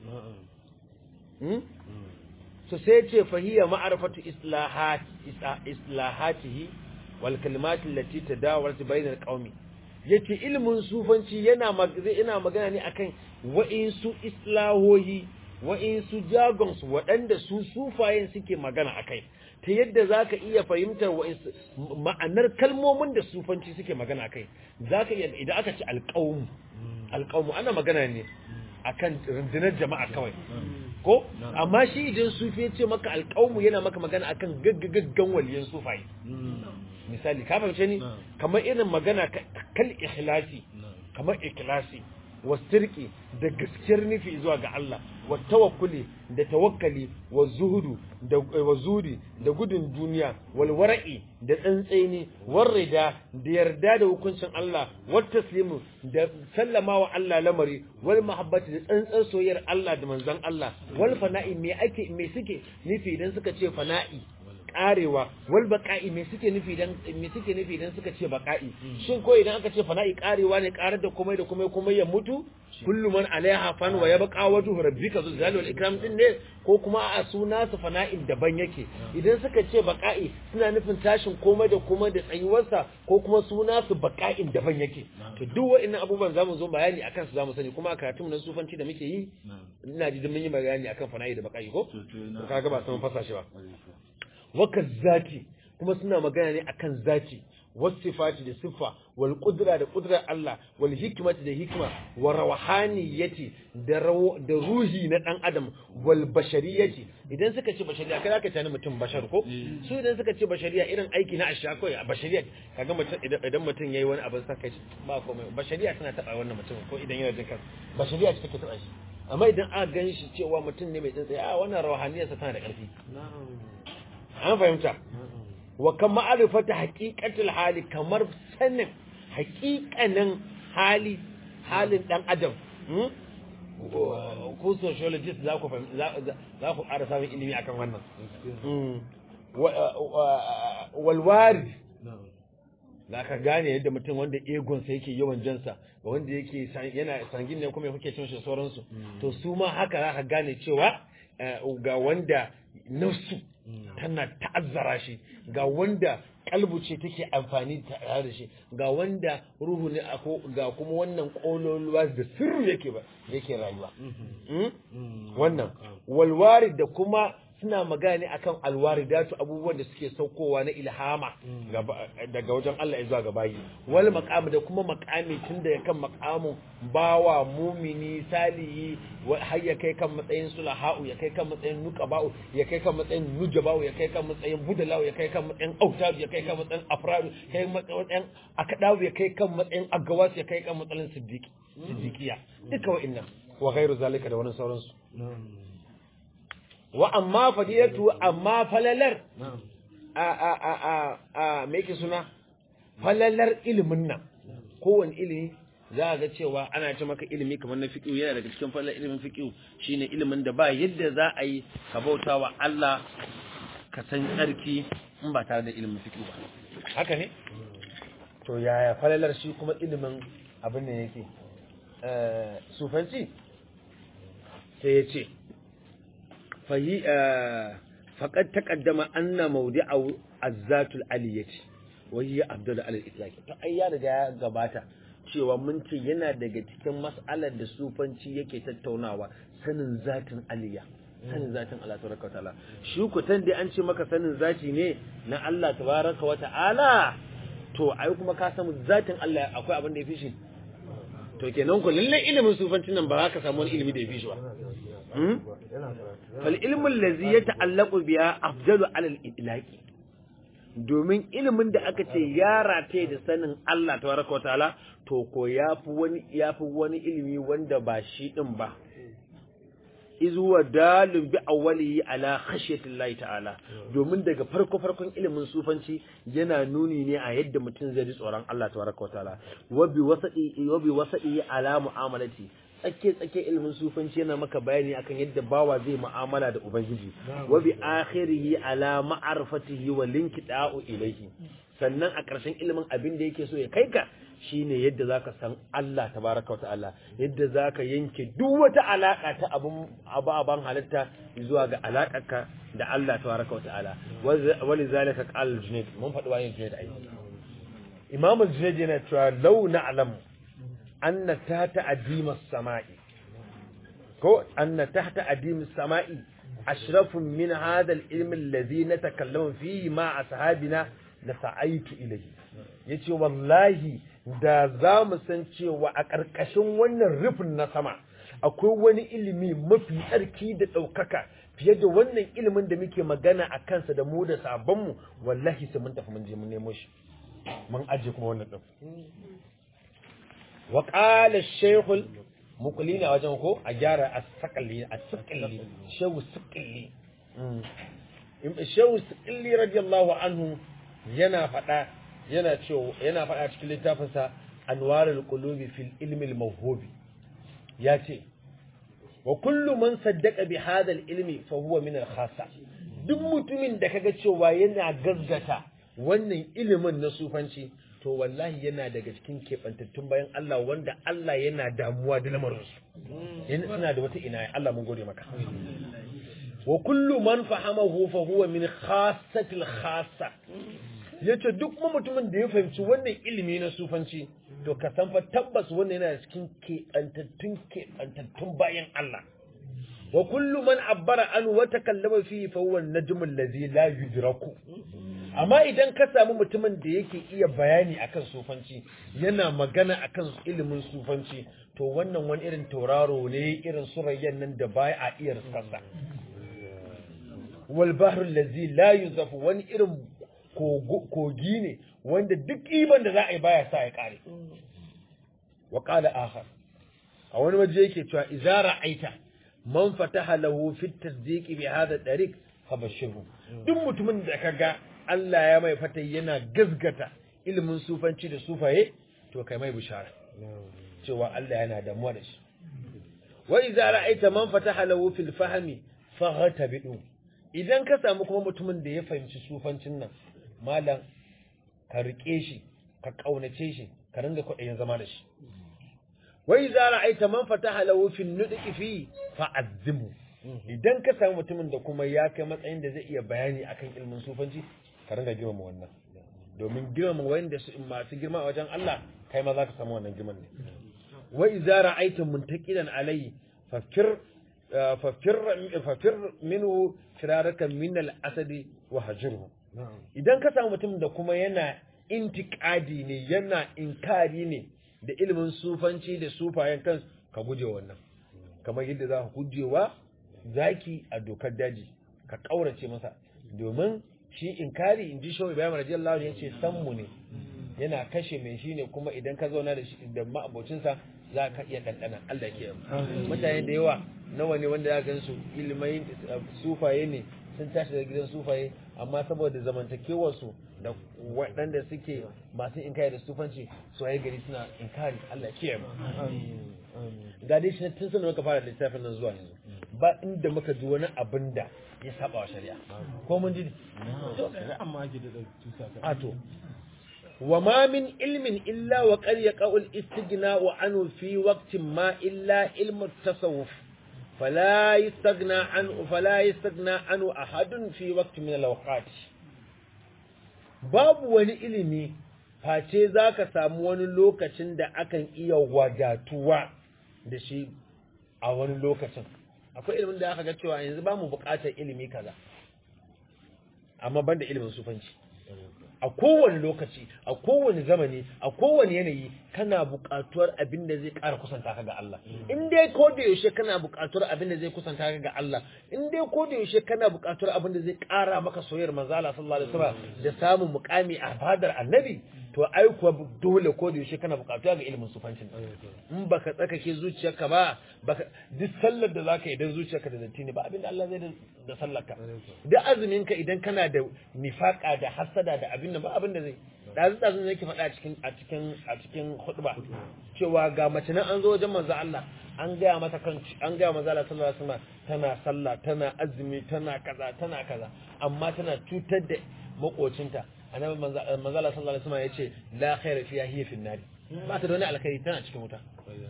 Speaker 1: so sai ce fahiyya ma'arifatu islahat islahatihi wal kalimat allati tadawarat bainal qaumi yace ilmin sufanci yana yana magana ne akan wa'insu islahohi wa'insu jagons waɗanda su sufayen suke magana akai ta yadda zaka iya fahimtar ma'anar kalmomin da sufanci suke magana akai zaka iya idan aka ci alqaum alqaum ana magana ne akan rundunar jama'a kawai ko amma shi idan sufi ya ce maka alƙawmu yana maka magana akan gaggagaggan waliyan sufaye misali ka fahimce ni kamar irin magana kal ikhlasi kamar ikhlasi wasirki da gaskiyar nufi zuwa ga Allah wa tawakkuli da tawakkali wa zuhudu da wa zudi da gudun duniya wal wara'i da tsantsaini war rida da yarda da hukuncin Allah wat taslimu da sallama wa Allah lamari wal mahabbati da tsantsar soyayyar Allah da manzon Allah wal fana'i me ake me suke nufi idan suka ce fana'i karewa wal baqa'i me suke nufi dan me suke nufi dan suka ce baqa'i shin ko idan aka ce fana'i karewa ne karar da komai da komai komai ya mutu kullu man alaiha fan wa yabqa wajhu rabbika zul jalali wal ikram din ne ko kuma a suna su fana'in daban yake idan suka ce baqa'i suna nufin tashin komai da komai da tsayuwarsa ko kuma suna su baqa'in daban yake to duk wa'annan abubuwan zamu zo bayani akan su zamu sani kuma a karatun na sufanci da muke yi ina ji mun yi bayani akan fana'i da baqa'i ko to kaga ba san fasa shi ba waka zati kuma suna magana ne akan zati wasifati da siffa wal qudra da qudrar Allah wal hikmati da hikma wa rawhaniyati da da ruhi na dan adam wal bashariyati idan suka ce bashariya kai zaka tani mutum bashar ko su idan suka ce bashariya irin aiki na asha ko bashariya kaga mutum idan mutum yayi wani abin saka shi ba komai bashariya tana taba wannan mutum ko idan yana jin kansa bashariya ce take taba shi amma idan aka gan shi cewa mutum ne mai tsantsaya a wannan rawhaniyarsa tana da ƙarfi an fahimta wa kan ma'arifata haƙiƙatul hali kamar sanin haƙiƙanin hali halin ɗan adam ko sociologist za ku za ku ƙara samun ilimi akan wannan walwari za ka gane yadda mutum wanda egonsa yake yawan jansa ga wanda yake yana sangin ne kuma kuke cin shi sauransu to su ma haka za ka gane cewa ga wanda nafsu tana ta'azzara shi ga wanda kalbu ce take amfani tare da shi ga wanda ruhu ne ga kuma wannan kololuwa da sirru yake ba yake rayuwa wannan walwari da kuma suna magana ne akan alwaridatu abubuwan da suke saukowa na ilhama daga wajen Allah ya zuwa ga bayi wal maqam da kuma maqami tun da kan maqamu bawa mumini salihi har ya kai kan matsayin sulaha'u ya kai kan matsayin nuqaba'u ya kai kan matsayin nujaba'u ya kai kan matsayin budala'u ya kai kan matsayin autadu ya kai kan matsayin afradu ya kai matsayin akadawu ya kai kan matsayin agawas ya kai kan matsayin siddiqi siddiqiya duka wa'annan wa ghairu zalika da wannan sauransu wa amma fadilatu amma falalar a a a a a me yake suna falalar ilimin nan kowane ilimi za a ga cewa ana ce maka ilimi kamar na fiqh yana daga cikin falalar ilimin fiqh shine ilimin da ba yadda za a yi ka bautawa Allah ka san tsarki in ba tare da ilimin fiqh ba haka ne to yaya falalar shi kuma ilimin abin da yake sufanci sai ya ce faƙad taƙaddama anna maudi'a azzatul aliyyati wa hiya abdul alal itlaqi to ai ya riga ya gabata cewa mun ce yana daga cikin mas'alar da sufanci yake tattaunawa sanin zatin aliyya sanin zatin Allah tabaraka wa ta'ala shi ku tan dai an ce maka sanin zati ne na Allah tabaraka wa ta'ala to ai kuma ka samu zatin Allah akwai abin da ya fi shi to kenan ku lalle ilimin sufancin nan ba za ka samu wani ilimi da ya fi shi ba fal ilmu allazi yata'allaqu biya afdalu ala al-itlaqi domin ilimin da aka ce ya rataye da sanin Allah tabaraka wataala to ko yafi wani yafi wani ilimi wanda ba shi din ba iz huwa dalun bi awwalihi ala khashyatillahi ta'ala domin daga farko farkon ilimin sufanci yana nuni ne a yadda mutum zai ji tsoron Allah tabaraka wataala wa bi wasadi wa bi wasadi ala mu'amalati tsake tsake ilimin sufanci yana maka bayani akan yadda bawa zai mu'amala da ubangiji wa bi akhirihi ala ma'arifatihi wa linkida'u ilayhi sannan a ƙarshen ilimin abin da yake so ya kai ka shine yadda zaka san Allah tabaraka wata'ala yadda zaka yanke duk wata alaka ta abun ababan halitta zuwa ga alakarka da Allah tabaraka wata'ala wali zalika qala al-junayd mun faɗi wani junayd ai imam al-junayd yana cewa law na'lam anna tahta adima samai ko anna tahta adima samai ashrafun min hadha al-ilm alladhi natakallamu fihi ma ashabina la sa'aitu ilayhi yace wallahi da za mu san cewa a ƙarƙashin wannan rufin na sama akwai wani ilimi mafi tsarki da ɗaukaka fiye da wannan ilimin da muke magana a kansa da mu da sabonmu wallahi sai mun tafi mun je mun nemo shi mun aje kuma wannan ɗin wa qala shaykhul muqlina wajen ko a gyara as-saqali as-saqali shehu saqali shehu saqali radiyallahu anhu yana faɗa yana cewa yana faɗa cikin littafinsa anwarul qulubi fil ilmi al mawhubi ya ce wa kullu man saddaqa bi hadha al ilmi fa huwa min al khassa duk mutumin da kaga cewa yana gaggata wannan ilimin na sufanci to wallahi yana daga cikin keɓantattun bayan Allah wanda Allah yana damuwa da lamarinsu yana suna da wata ina Allah mun gode maka wa kullu man fahamahu fa huwa min khassatil khassa yace duk kuma mutumin da ya fahimci wannan ilimi na sufanci to ka san fa tabbas wannan yana cikin keɓantattun keɓantattun bayan Allah wa kullu man abbara an wa takallama fihi fa huwa an-najmu allazi la yudraku amma idan ka samu mutumin da yake iya bayani akan sufanci yana magana akan ilimin sufanci to wannan wani irin tauraro ne irin surayyan nan da baya a iya riskarsa wal bahru allazi la yuzafu wani irin kogi ne wanda duk iban da za a yi baya sa ya kare wa qala akhar a wani waje yake cewa idza ra'aita man fataha lahu fi tasdiq bi hadha tariq fabashirhu duk mutumin da kaga Allah ya mai fata yana gazgata ilimin sufanci da sufaye to kai mai bishara cewa Allah yana damuwa da shi wa idza ra'aita man fataha lahu fil fahmi faghtabidu idan ka samu kuma mutumin da ya fahimci sufancin nan malam ka rike shi ka kaunace shi ka ringa kwaɗayin zama da shi wa idza ra'aita man fataha lahu fil nudqi fi fa'azzimu idan ka samu mutumin da kuma ya kai matsayin da zai iya bayani akan ilmin sufanci ka ringa girmama wannan domin girmama wanda masu girma a wajen Allah kai ma za ka samu wannan girman ne wa idza ra'aita muntaqidan alayhi fafir fafir fafir minhu firaraka min al-asad wa hajruhu idan ka samu mutum da kuma yana intiqadi ne yana inkari ne da ilimin sufanci da sufayen kansu ka guje wannan kamar yadda za ka gujewa zaki a dokar daji ka kaurace masa domin shi inkari in ji shawai bayan radiyallahu anhu yace san mu ne yana kashe mai shi ne kuma idan ka zauna da shi da ma'abocinsa za ka iya ɗanɗana Allah ke mutane da yawa nawa ne wanda ya gan su ilimai sufaye ne sun tashi daga gidan sufaye amma saboda zamantakewar su da waɗanda suke masu inkari da sufanci su haye gari suna inkari Allah ya kiyaye ga dai shi tun sanin muka fara littafin nan zuwa yanzu ba inda muka ji wani abin da ya saba wa shari'a ko mun ji
Speaker 2: amma ake da tusa
Speaker 1: a to wa ma min ilmin illa wa qad yaqa'u al-istighna wa anhu fi waqtin ma illa ilmu at-tasawuf fala yastaghna anhu fala yastaghna anhu ahadun fi waqtin min al-awqat babu wani ilimi face zaka samu wani lokacin da akan iya wadatuwa da shi a wani lokacin akwai ilimin da aka ga cewa yanzu ba mu buƙatar ilimi kaza amma banda ilimin sufanci a kowane lokaci a kowane zamani a kowane yanayi kana buƙatuwar abin da zai ƙara kusanta ka ga Allah in dai ko da yaushe kana buƙatuwar abin da zai kusanta ka ga Allah in dai ko da yaushe kana buƙatuwar abin da zai ƙara maka soyayyar manzo Allah sallallahu alaihi wasallam da samun muƙami a fadar annabi to ai kuwa dole ko da yaushe kana buƙatuwa ga ilimin sufancin in baka tsakake zuciyarka ba baka duk sallar da zaka yi idan zuciyarka da datti ne ba abin da Allah zai da sallarka duk azumin ka idan kana da nifaka da hasada da abin nan ba abin da zai dazu dazu ne yake faɗa a cikin a cikin a cikin khutba cewa ga mace nan an zo wajen manzo Allah an gaya mata kan an gaya manzo Allah sallallahu alaihi wasallam tana sallah tana azumi tana kaza tana kaza amma tana cutar da makocinta annabi manzo Allah sallallahu alaihi wasallam yace la khaira fiha hiya fi nari ba ta da wani alkhairi tana cikin wuta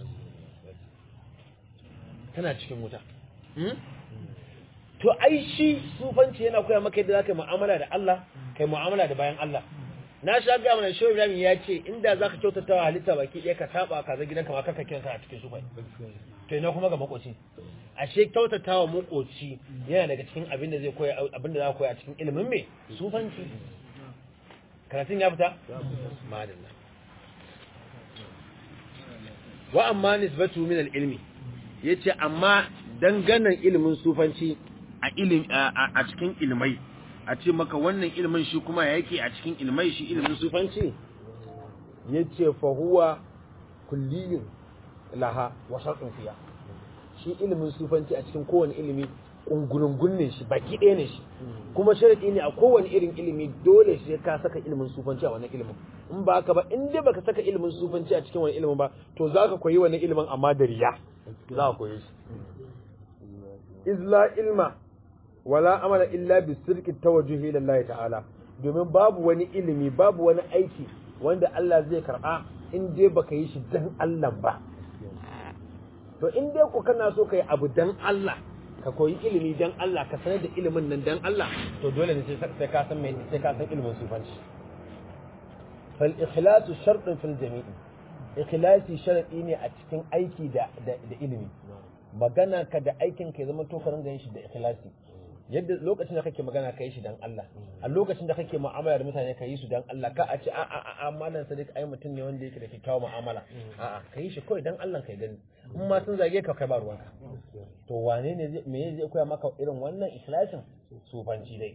Speaker 1: tana cikin wuta to ai shi sufanci yana koya maka yadda zaka mu'amala da Allah kai mu'amala da bayan Allah na sha ga mana shehu Ibrahim ya ce inda zaka kyautata wa halitta baki ɗaya ka saba ka za gidanka ma kaka kiransa a cikin sufai to ina kuma ga makoci ashe kyautata wa makoci yana daga cikin abin da zai koya abin da za ka koya a cikin ilimin me sufanci karatun ya fita madalla wa amma nisbatu min al-ilmi yace amma danganan ilimin sufanci a ilim a cikin ilmai a ce maka wannan ilimin shi kuma yake a cikin ilmai shi ilimin sufanci yace fa huwa kulliyun laha wa shartun fiya shi ilimin sufanci a cikin kowane ilimi kungurungun ne shi baki ɗaya ne shi kuma sharadi ne a kowane irin ilimi dole sai ka saka ilimin sufanci a wannan ilimin in ba haka ba in dai baka saka ilimin sufanci a cikin wani ilimin ba to zaka koyi wannan ilimin amma da riya za ka koyi shi izla ilma wala amala illa bi sirki tawajjuhi ila Allah ta'ala domin babu wani ilimi babu wani aiki wanda Allah zai karba in dai baka yi shi dan Allah ba to in dai ku kana so kai abu dan Allah ka koyi ilimi dan Allah ka sanar da ilimin nan dan Allah to dole ne sai ka san mai sai ka san ilimin sufanci fal ikhlasu shartun fil jami'i ikhlasi sharadi ne a cikin aiki da da ilimi magana ka da aikin ka zama to ka ringa yin shi da ikhlasi yadda lokacin da kake magana ka yi shi dan Allah a lokacin da kake mu'amala da mutane ka yi su dan Allah ka a ce a a a malam sadiq ai mutum ne wanda yake da kyakkyawan mu'amala a a ka yi shi kawai dan Allah kai gani in ma sun zage ka kai ba ruwanka to wane ne me zai koya maka irin wannan ikhlasin sufanci dai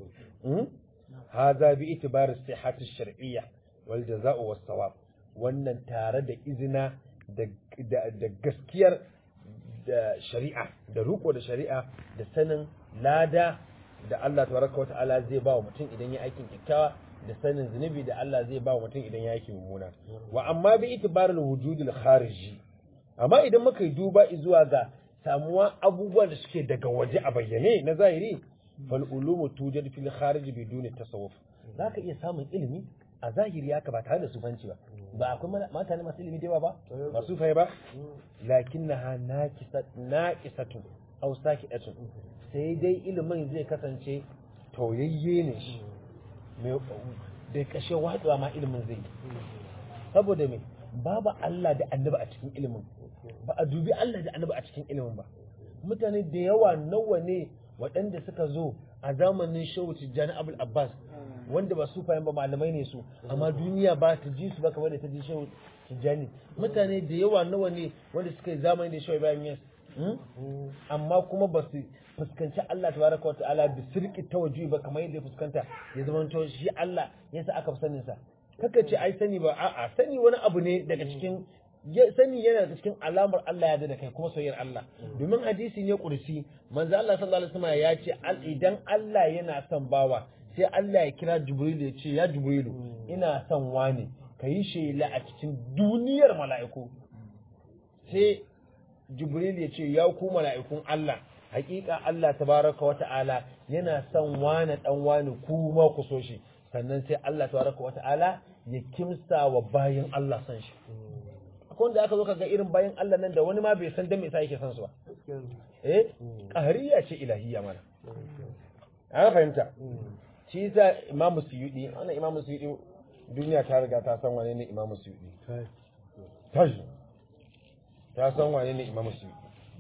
Speaker 1: hadha bi itibar sihhat ash-shar'iyya wal jaza'u was sawab wannan tare da izina da gaskiyar da shari'a da riko da shari'a da sanin lada da Allah tabaraka wa ta'ala zai ba wa mutum idan ya aikin kyakkyawa da sanin zunubi da Allah zai ba wa mutum idan ya aikin mummuna wa amma bi itibarul wujudul khariji amma idan muka yi duba zuwa ga samuwa abubuwan da suke daga waje a bayyane na zahiri fal ulumu tujad fil kharij biduni tasawuf zaka iya samun ilimi a zahiri haka ba tare da sufanci ba ba akwai mutane masu ilimi da yawa ba masu fai ba lakinnaha naqisatu aw sakidatun sai dai ilimin zai kasance tauyayye ne shi mai da kashe watsuwa ma ilimin zai saboda me babu Allah da annabi a cikin ilimin ba a dubi Allah da annabi a cikin ilimin ba mutane da yawa nawa ne waɗanda suka zo a zamanin shehu tijjani abul abbas wanda ba su fahim ba malamai ne su amma duniya ba ta ji su ba kamar da ta ji shehu tijjani mutane da yawa nawa ne wanda suka yi zamani da shehu ibrahim yas amma kuma ba su fuskanci Allah tabaraka wa ta'ala bi sirki tawajjuhi ba kamar yadda ya fuskanta ya zama to shi Allah yasa aka fi sanin sa kaka ce ai sani ba a'a sani wani abu ne daga cikin sani yana da cikin alamar Allah ya da kai kuma soyayyar Allah domin hadisi ne kursi manzo Allah sallallahu alaihi wasallam ya ce idan Allah yana son bawa sai Allah ya kira Jibrilu ya ce ya Jibrilu ina son wani kayi shela a cikin duniyar mala'iku sai Jibrilu ya ce ya ku mala'ikun Allah hakika Allah tabaraka wa ta'ala yana son wani dan wani kuma ku so shi sannan sai Allah tabaraka wa ta'ala ya kimsa wa bayan Allah san shi akwai wanda aka zo ka ga irin bayan Allah nan da wani ma bai san dan me yasa yake san su ba eh qahariya ce ilahiyya mana an fahimta shi yasa imamu suyudi wannan imamu suyudi duniya ta riga ta san wane ne imamu suyudi tashi ta san wane ne imamu suyudi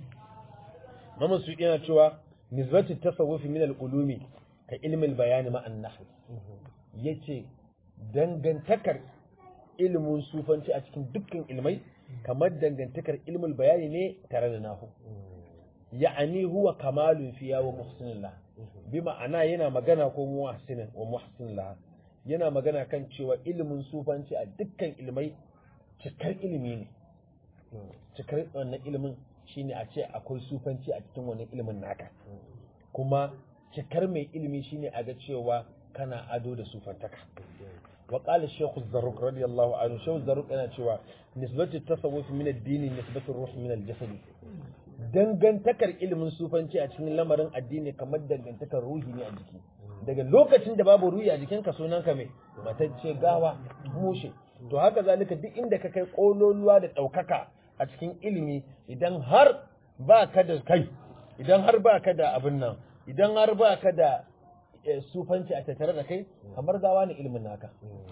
Speaker 1: imamu suyudi yana cewa nisbatu tasawufi min al-ulumi ka ilmin bayani ma an-nahw yace dangantakar ilimin sufanci a cikin dukkan ilmai kamar dangantakar ilmul bayani ne tare da nahu ya'ani huwa kamalun fiya wa muhsinillah bi ma'ana yana magana ko muhsinin wa muhsinillah yana magana kan cewa ilimin sufanci a dukkan ilmai cikar ilimi ne cikar wannan ilimin shine a ce akwai sufanci a cikin wannan ilimin naka kuma cikar mai ilimi shine a ga cewa kana ado da sufantaka wa qala shaykh az-zarruq radiyallahu anhu shaykh az-zarruq yana cewa nisbatu tasawuf min ad-din nisbatu ruh min al-jasad dangantakar ilimin sufanci a cikin lamarin addini kamar dangantakar ruhi ne a jiki daga lokacin da babu ruhi a jikinka sunanka mai matacce gawa mushe to haka zalika duk inda ka kai kololuwa da ɗaukaka a cikin ilimi idan har ba ka da kai idan har ba ka da abin nan idan har ba ka da sufanci a tattare da kai kamar gawa ne ilimin naka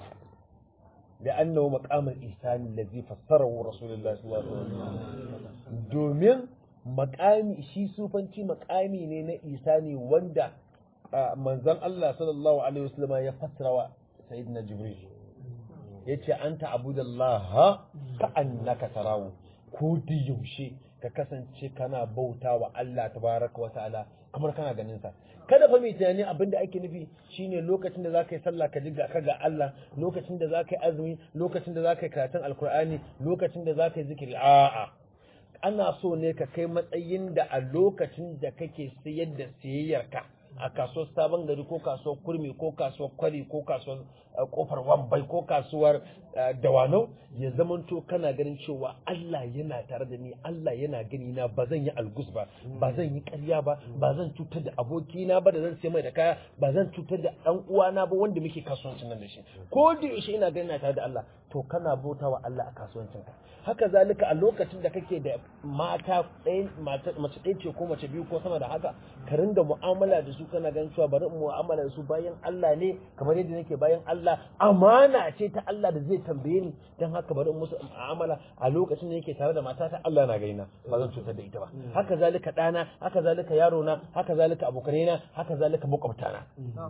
Speaker 1: da annahu maqamul ihsani allazi fassarahu rasulullahi sallallahu alaihi wasallam domin maqami shi sufanci maqami ne na ihsani wanda manzon Allah sallallahu alaihi wasallam ya fassara wa sayyidina jibril yace anta abudallaha ka annaka tarawu ko da yaushe ka kasance kana bauta wa Allah tabaraka wa ta'ala kamar kana ganin sa kada fa mai tunani abinda ake nufi shine lokacin da zaka yi sallah ka ji ka ga Allah lokacin da zaka yi azumi lokacin da zaka yi karatun alkur'ani lokacin da zaka yi zikiri a'a ana so ne ka kai matsayin da a lokacin da kake sayar da siyayyarka a kasuwar sabon gari ko kasuwar kurmi ko kasuwar kwari ko kasuwar kofar wambai ko kasuwar dawanau ya zamanto kana ganin cewa Allah yana tare da ni Allah yana gani na ba zan yi algus ba ba zan yi ƙarya ba ba zan cutar da abokina ba da zan sai mai da kaya ba zan cutar da ɗan uwana ba wanda muke kasuwancin nan da shi ko da yaushe ina ganin na tare da Allah to kana bauta wa Allah a kasuwancin ka haka zalika a lokacin da kake da mata ɗaya mace ɗaya ce ko mace biyu ko sama da haka ka ringa mu'amala da su kana ganin cewa bari mu'amala da su bayan Allah ne kamar yadda nake bayan Allah amana ce ta Allah da zai tambaye ni dan haka bari musu mu'amala a lokacin da nake tare da matata Allah na gaina ba zan cutar da ita ba haka zalika ɗana haka zalika yaro na haka zalika abokanai na haka zalika makwabtana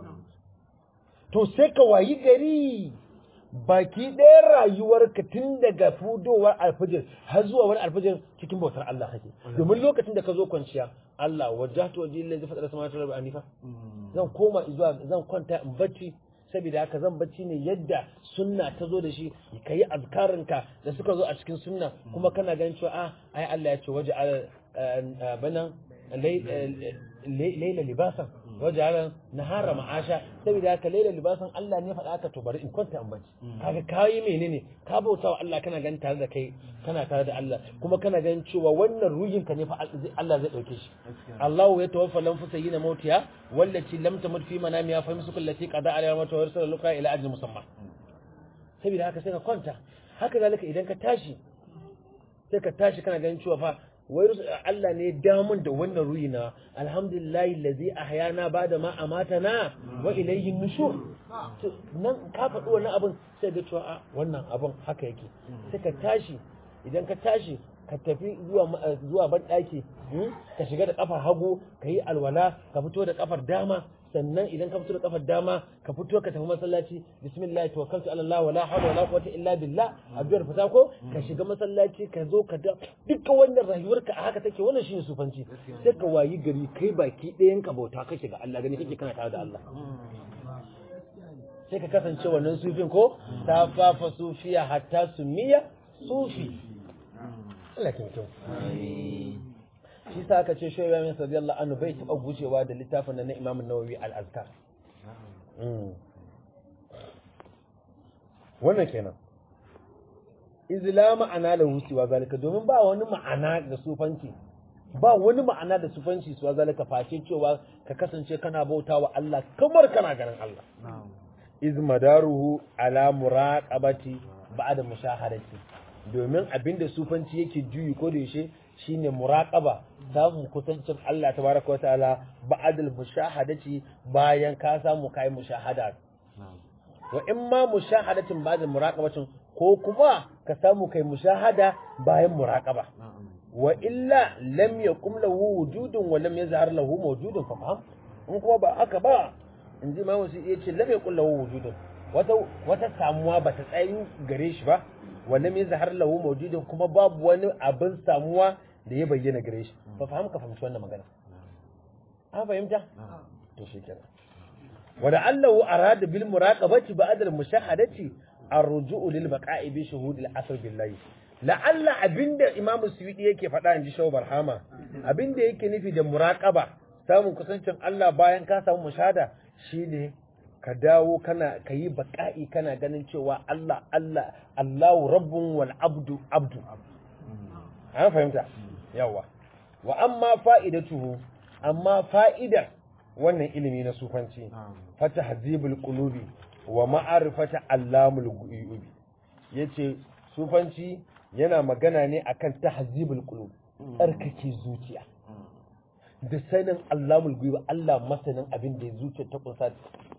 Speaker 1: to sai ka wayi gari baki ɗaya rayuwarka tun daga fudowar alfajir har zuwa wani alfajir cikin bautar Allah kake domin lokacin da ka zo kwanciya Allah wajjahtu wajhi lillazi fatara samawati wal ardi hanifa zan koma zuwa zan kwanta in bacci saboda haka zan bacci ne yadda sunna ta zo da shi ka yi azkarinka da suka zo a cikin sunna kuma kana ganin cewa a ai Allah ya ce waje bana laila libasan waje ala nahara ma'asha saboda haka laila libasan Allah ne faɗa haka to bari in kwanta in bacci kaga kayi menene ka bauta wa Allah kana ganin tare da kai kana tare da Allah kuma kana ganin cewa wannan ruhin ka ne fa Allah zai dauke shi Allahu ya tawaffa lam fusayina mautiya wallati lam tamut fi manamiha fa misku allati qada alaiha mautu wa arsala luqa ila ajli musamma saboda haka sai ka kwanta haka zalika idan ka tashi sai ka tashi kana ganin cewa fa wai Allah ne damun da wannan ruhi na alhamdulillahi allazi ahyana bada ma amatana wa ilayhi nushur nan ka faɗi wannan abin sai ga cewa wannan abin haka yake sai ka tashi idan ka tashi ka tafi zuwa zuwa ban daki ka shiga da kafar hagu ka yi alwala ka fito da kafar dama sannan idan ka fito da kafar dama ka fito ka tafi masallaci bismillah tawakkaltu ala Allah wala hawla wala quwwata illa billah addu'ar fita ko ka shiga masallaci ka zo ka da dukkan wannan rayuwarka a haka take wannan shine sufanci sai ka wayi gari kai baki ɗayan ka bauta kake ga Allah gani kake kana tare da Allah sai ka kasance wannan sufin ko ta fafa sufiya hatta sumiya sufi Allah ke mutum shi sa aka ce shi ya min radiyallahu anhu bai taba gujewa da littafin na Imam Nawawi al-Azkar wannan kenan izla ma'ana lahu siwa zalika domin ba wani ma'ana da sufanci ba wani ma'ana da sufanci siwa zalika face cewa ka kasance kana bautawa Allah kamar kana ganin Allah iz madaruhu ala muraqabati ba'da mushahadati domin abinda sufanci yake juyi ko da yaushe shine muraqaba samun kusancin Allah tabaraka wataala ba'da mushahadati bayan ka samu kai mushahada wa in ma mushahadatin ba'da muraqabatin ko kuma ka samu kai mushahada bayan muraqaba wa illa lam yakum lahu wujudun wa lam yazhar lahu mawjudun fa faham in kuma ba aka ba in ji imamu su iya ce lam yakul lahu wujudun wata wata samuwa ba ta tsayi gare shi ba wa lam yazhar lahu mawjudun kuma babu wani abin samuwa da ya bayyana gare shi fa faham ka fahimci wannan magana an fahimta to shikenan wa da allahu arada bil muraqabati ba'da al mushahadati ar-ruju'u lil baqa'i bi shuhud al asr billahi la'alla abinda imamu suwidi yake faɗa in ji shau barhama abinda yake nufi da muraƙaba samun kusancin Allah bayan ka samu mushada shine ka dawo kana ka yi baƙa'i kana ganin cewa Allah Allah Allahu rabbun wal abdu abdu an fahimta yawa wa amma fa'idatuhu amma fa'idar wannan ilimi na sufanci fata hazibul qulubi wa ma'arifata allamul ghuyubi yace sufanci yana magana ne akan tahzibul qulub tsarkake zuciya da sanin Allahul ghuyub Allah masanin abin da zuciya ta kunsa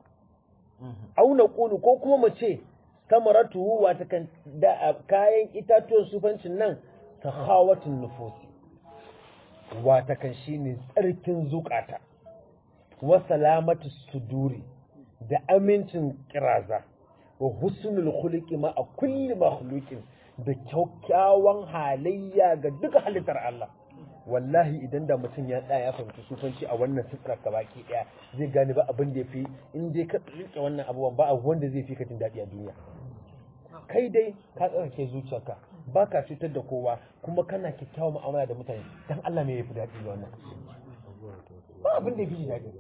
Speaker 1: auna qulu ko kuma mu ce samaratu wata kan da kayan itatuwan sufancin nan tahawatun nufusi wata kan shine tsarkin zukata wa salamatu suduri da amincin kiraza wa husnul khuluqi ma a kulli makhluqin da kyakkyawan halayya ga duka halittar Allah wallahi idan da mutum ya tsaya ya fahimci sufanci a wannan sifrar ka baki daya zai gane ba abin da ya fi in dai ka rike wannan abubuwan ba abu wanda zai fi ka jin daɗi a duniya kai dai ka tsarkake zuciyarka ba ka cutar da kowa kuma kana kyakkyawan mu'amala da mutane dan Allah me yafi daɗi wannan ba abin da ya fi daɗi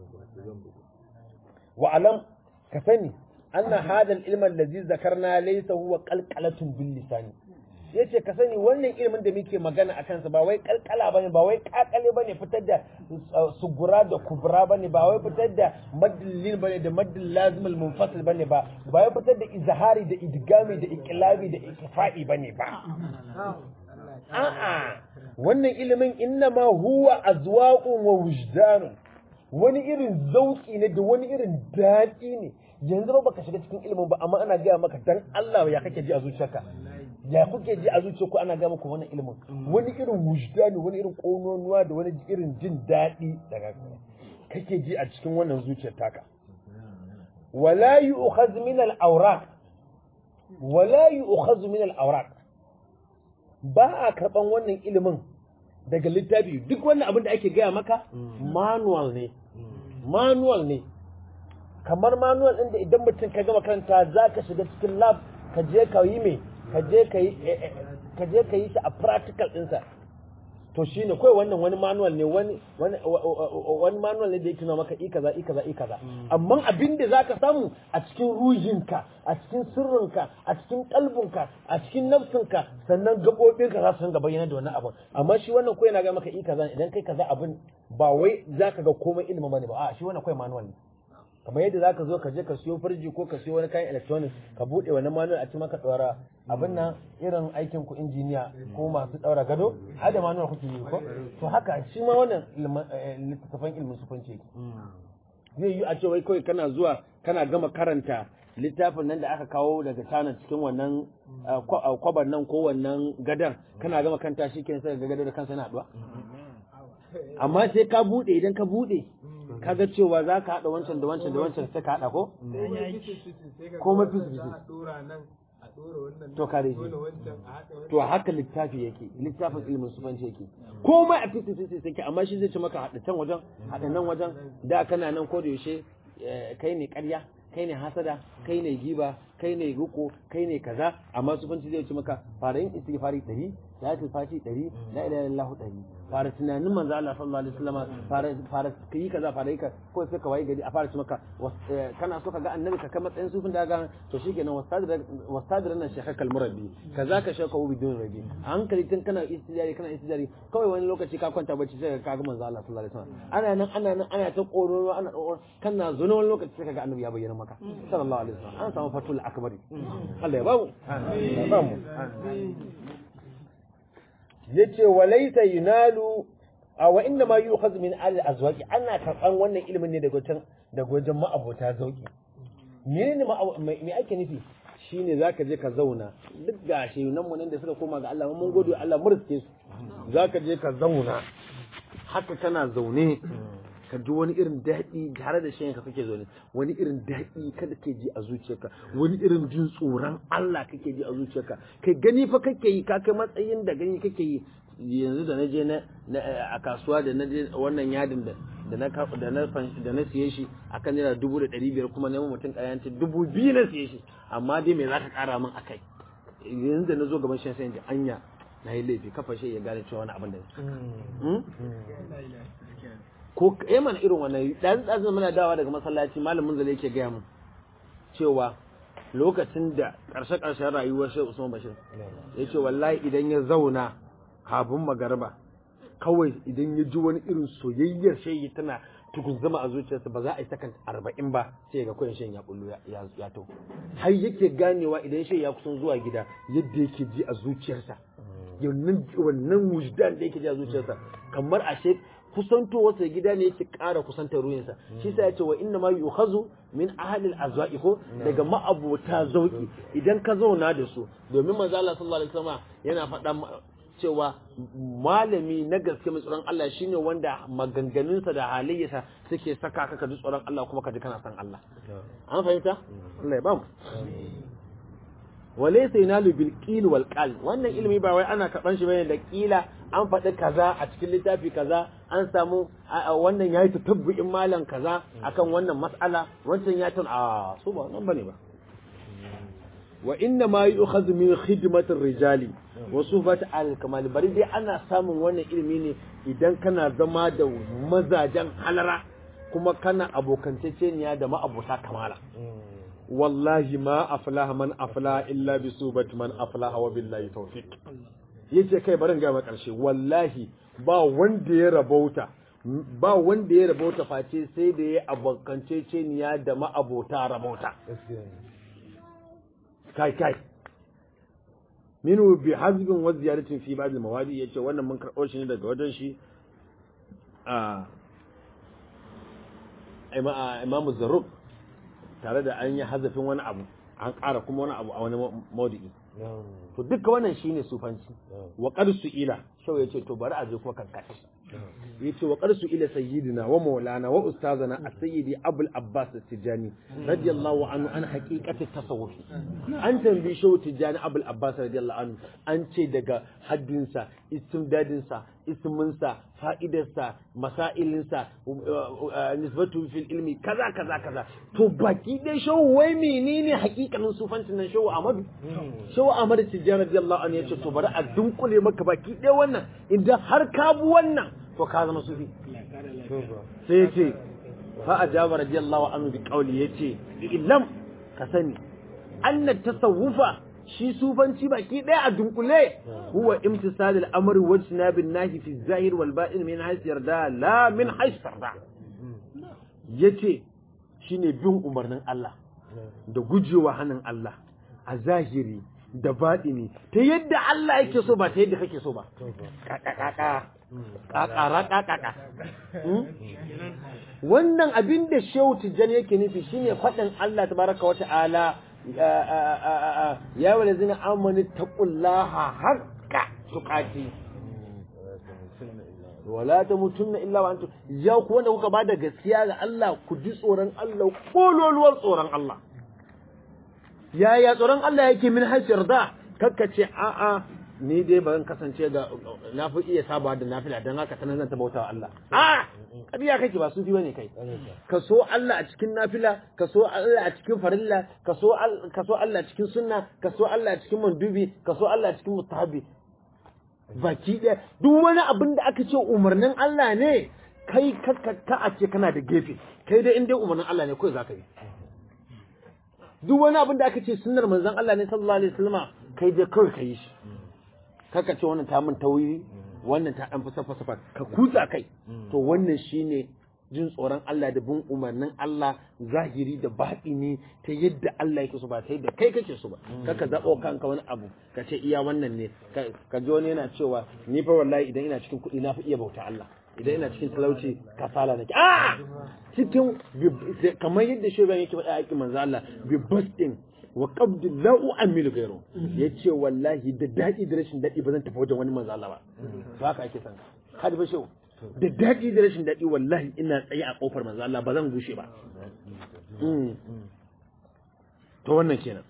Speaker 1: wa alam ka sani anna hadha al-ilm allazi zakarna laysa huwa qalqalatun bil lisani yace ka sani wannan ilimin da muke magana akan sa ba wai kalkala bane ba wai kakale bane fitar da sugura da kubra bane ba wai fitar da maddil bane da maddil lazim al munfasil bane ba ba wai fitar da izhari da idgami da iqlabi da ikfa'i bane ba a'a wannan ilimin innama huwa azwaqun wa wujdanun wani irin zauki ne da wani irin daɗi ne yanzu ba baka shiga cikin ilimin ba amma ana gaya maka dan Allah ya kake ji a zuciyarka ya kuke ji a zuciyarku ana gaya maka wannan ilimin wani irin wujdani wani irin kononuwa da wani irin jin daɗi daga kake ji a cikin wannan zuciyar taka wala yu'khaz min al-awraq wala yu'khaz min al-awraq ba a karban wannan ilimin daga littafi duk wannan abin da ake gaya maka manual ne manual ne kamar manual ɗin da idan mutum ka gama karanta za ka shiga cikin lab ka je ka yi mai ka je ka yi ka je ka yi shi a practical ɗinsa to shi ne kawai wannan wani manual ne wani wani wani manual ne da yake nuna maka i kaza i kaza i kaza amma abin da zaka samu a cikin ruhinka a cikin sirrinka a cikin kalbinka a cikin nafsinka sannan gabobinka za su ringa bayyana da wannan abin amma shi wannan kawai na ga maka i kaza idan kai kaza abin ba wai zaka ga komai ilimi bane ba a shi wannan kawai manual ne kamar yadda zaka zo ka je ka siyo firji ko ka siyo wani kayan electronics ka bude wani manual a ci maka tsara abin nan irin aikin ku injiniya ko masu daura gado har da manual kuke yi ko to haka shi ma wannan littattafan ilmin sufanci zai yi a ce wai kawai kana zuwa kana gama karanta littafin nan da aka kawo daga China cikin wannan kwabar nan ko wannan gadan kana gama kanta shi kenan sai ga gado da kansa yana haduwa amma sai ka bude idan ka bude kaga cewa za ka haɗa wancan da wancan da wancan sai ka haɗa ko? ko mafi su to kare shi to haka littafi yake littafin ilimin sufanci yake komai a fisi fisi sai amma shi zai ci maka haɗa can wajen haɗa nan wajen da kana nan ko da yaushe kai ne ƙarya kai ne hasada kai ne giba kai ne ruko kai ne kaza amma sufanci zai ce maka fara yin istighfari 100 salatul fati 100 la ilaha illallah 100 fara tunanin manzo Allah sallallahu alaihi wasallam fara fara kai kaza fara yi ka ko sai ka waye gari a fara ce maka kana so ka ga annabi ka kai matsayin sufin da ga to shikenan wastadir wastadir nan shekha murabbi kaza ka shaka ubi dun rabi a hankali tun kana istijari kana istijari kawai wani lokaci ka kwanta bacci sai ka ga manzo Allah sallallahu alaihi wasallam ana nan ana nan ana ta koro ana kana zuwa wani lokaci sai ka ga annabi ya bayyana maka sallallahu alaihi wasallam an samu fatul akbari Allah ya bamu ya bamu yace walaysa yunalu a wa inna ma yukhaz min al azwaqi ana karban wannan ilimin ne daga wajen daga wajen ma'abota zauki menene me ake nufi shine zaka je ka zauna duk gashi nan mu nan da suka koma ga Allah mun gode Allah murske su zaka je ka zauna haka kana zaune ka ji wani irin daɗi tare da shayin ka kake zaune wani irin daɗi kada ke ji a zuciyarka wani irin jin tsoron Allah kake ji a zuciyarka kai gani fa kake yi ka kai matsayin da gani kake yi yanzu da na je na a kasuwa da na je wannan yadin da da na da na da na siye shi akan naira dubu da ɗari biyar kuma neman mutum ƙayanci dubu biyu na siye shi amma dai me za ka ƙara min akai yanzu da na zo gaban shan sayan anya na yi laifi kafa shi ya gane cewa wani abin da ko eh mana irin wannan dan dan muna dawa daga masallaci malamin zale yake gaya mun cewa lokacin da karshe karshen rayuwar Sheikh Usman Bashir yace wallahi idan ya zauna kafin magarba kawai idan ya ji wani irin soyayyar shayi tana tukun zama a zuciyarsa ba za a yi sakan arba'in ba sai ga koyin shan ya bullo ya to har yake ganewa idan shan ya kusan zuwa gida yadda yake ji a zuciyarsa wannan wannan wujdan da yake ji a zuciyarsa kamar ashe kusantowarsa gida ne yake ƙara kusantar ruhinsa shi sa ya ce wa inna ma yukhazu min ahlil azwa'i ko daga ma'abota zauki idan ka zauna da su domin manzo Allah sallallahu alaihi wasallam yana faɗa cewa malami na gaske mai tsoron Allah shine wanda maganganunsa da halayyarsa suke saka ka ji tsoron Allah kuma ka ji kana san Allah an fahimta Allah ya ba mu walaysa yanalu bil qil wal qal wannan ilimi ba wai ana karban shi bane da kila an faɗi kaza a cikin littafi kaza an samu wannan yayi tatabbu'in malam kaza akan wannan mas'ala wancan ya tun a su ba nan bane ba wa inna ma yu'khadhu min khidmatir rijali wa suhbat al kamal bari dai ana samun wannan ilimi ne idan kana zama da mazajen halara kuma kana abokantaceniya da ma'abota kamala wallahi ma aflaha man aflaha illa bi subat man aflaha wa billahi tawfiq yace kai barin ga karshe wallahi ba wanda ya rabauta ba wanda ya rabauta face sai da ya abokanceceniya da ma'abota rabauta kai kai minu bi hazbin wa ziyaratin fi ba'd al-mawadi yace wannan mun karɓo shi ne daga wajen shi a imamu zarruk tare da an yi hazafin wani abu an ƙara kuma wani abu a wani maudu'i to duka wannan shine sufanci wa qarsu ila shau yace to bari a je kuma kankace yace wa qarsu ila sayyidina wa maulana wa ustazana as-sayyidi abul abbas tijani radiyallahu anhu an haqiqati tasawuf an tambayi shau tijani abul abbas radiyallahu anhu an ce daga haddinsa istimdadinsa isminsa fa'idarsa masailinsa nisbatu fil ilmi kaza kaza kaza to baki dai shau wai menene hakikanin sufancin nan shau amadu shau amadu tijjani radiyallahu anhu yace to bari a dunkule maka baki dai wannan idan har ka bu wannan to ka zama sufi sai yace fa ajaba radiyallahu anhu bi qawli yace illam ka sani anna tasawufa shi sufanci baki ɗaya a dunkule huwa imtisal al-amr wa jinabin nahi fi zahir wal ba'in min haythu yarda la min haythu tarda yace shine bin umarnin Allah da gujewa hannun Allah a zahiri da baɗini ta yadda Allah yake so ba ta yadda kake so ba kakakaka kakara kakaka wannan abin da shehu tijjani yake nufi shine faɗin Allah tabaraka wa ta'ala ya wale zina amani taqullaha haqqa tuqati wala tamutunna illa wa antum ya ku wanda kuka bada gaskiya ga Allah ku ji tsoron Allah kololuwar tsoron Allah yaya tsoron Allah yake min hasir da kakkace a a ni dai ba zan kasance ga na fi iya saba da nafila don haka sanan zan tabauta wa Allah a kadiya kake ba sufi bane kai ka so Allah a cikin nafila ka so Allah a cikin farilla ka so ka so Allah a cikin sunna ka so Allah a cikin mandubi ka so Allah a cikin mustahabi baki ɗaya duk wani abin da aka ce umarnin Allah ne kai ka ka a ce kana da gefe kai dai in dai umarnin Allah ne kawai zaka yi duk wani abin da aka ce sunnar manzon Allah ne sallallahu alaihi wasallama kai dai kawai ka yi shi kaka ce wannan ta min tauyi wannan ta dan fasa fasa ka kutsa kai to wannan shine jin tsoron Allah da bin umarnin Allah zahiri da ne ta yadda Allah yake so ba ta yadda kai kake so ba kaka zabo kanka wani abu ka ce iya wannan ne ka ji wani yana cewa ni fa wallahi idan ina cikin kuɗi na fi iya bauta Allah idan ina cikin talauci kasala nake a cikin kamar yadda shoban yake faɗa a manzo Allah bi bastin wa qabdi la u'amilu ghayru yace wallahi da dadi da rashin dadi ba zan tafi wajen wani manzo Allah ba to haka ake san ka da fashe da dadi da rashin dadi wallahi ina tsaye a kofar manzo Allah ba zan gushe ba to wannan kenan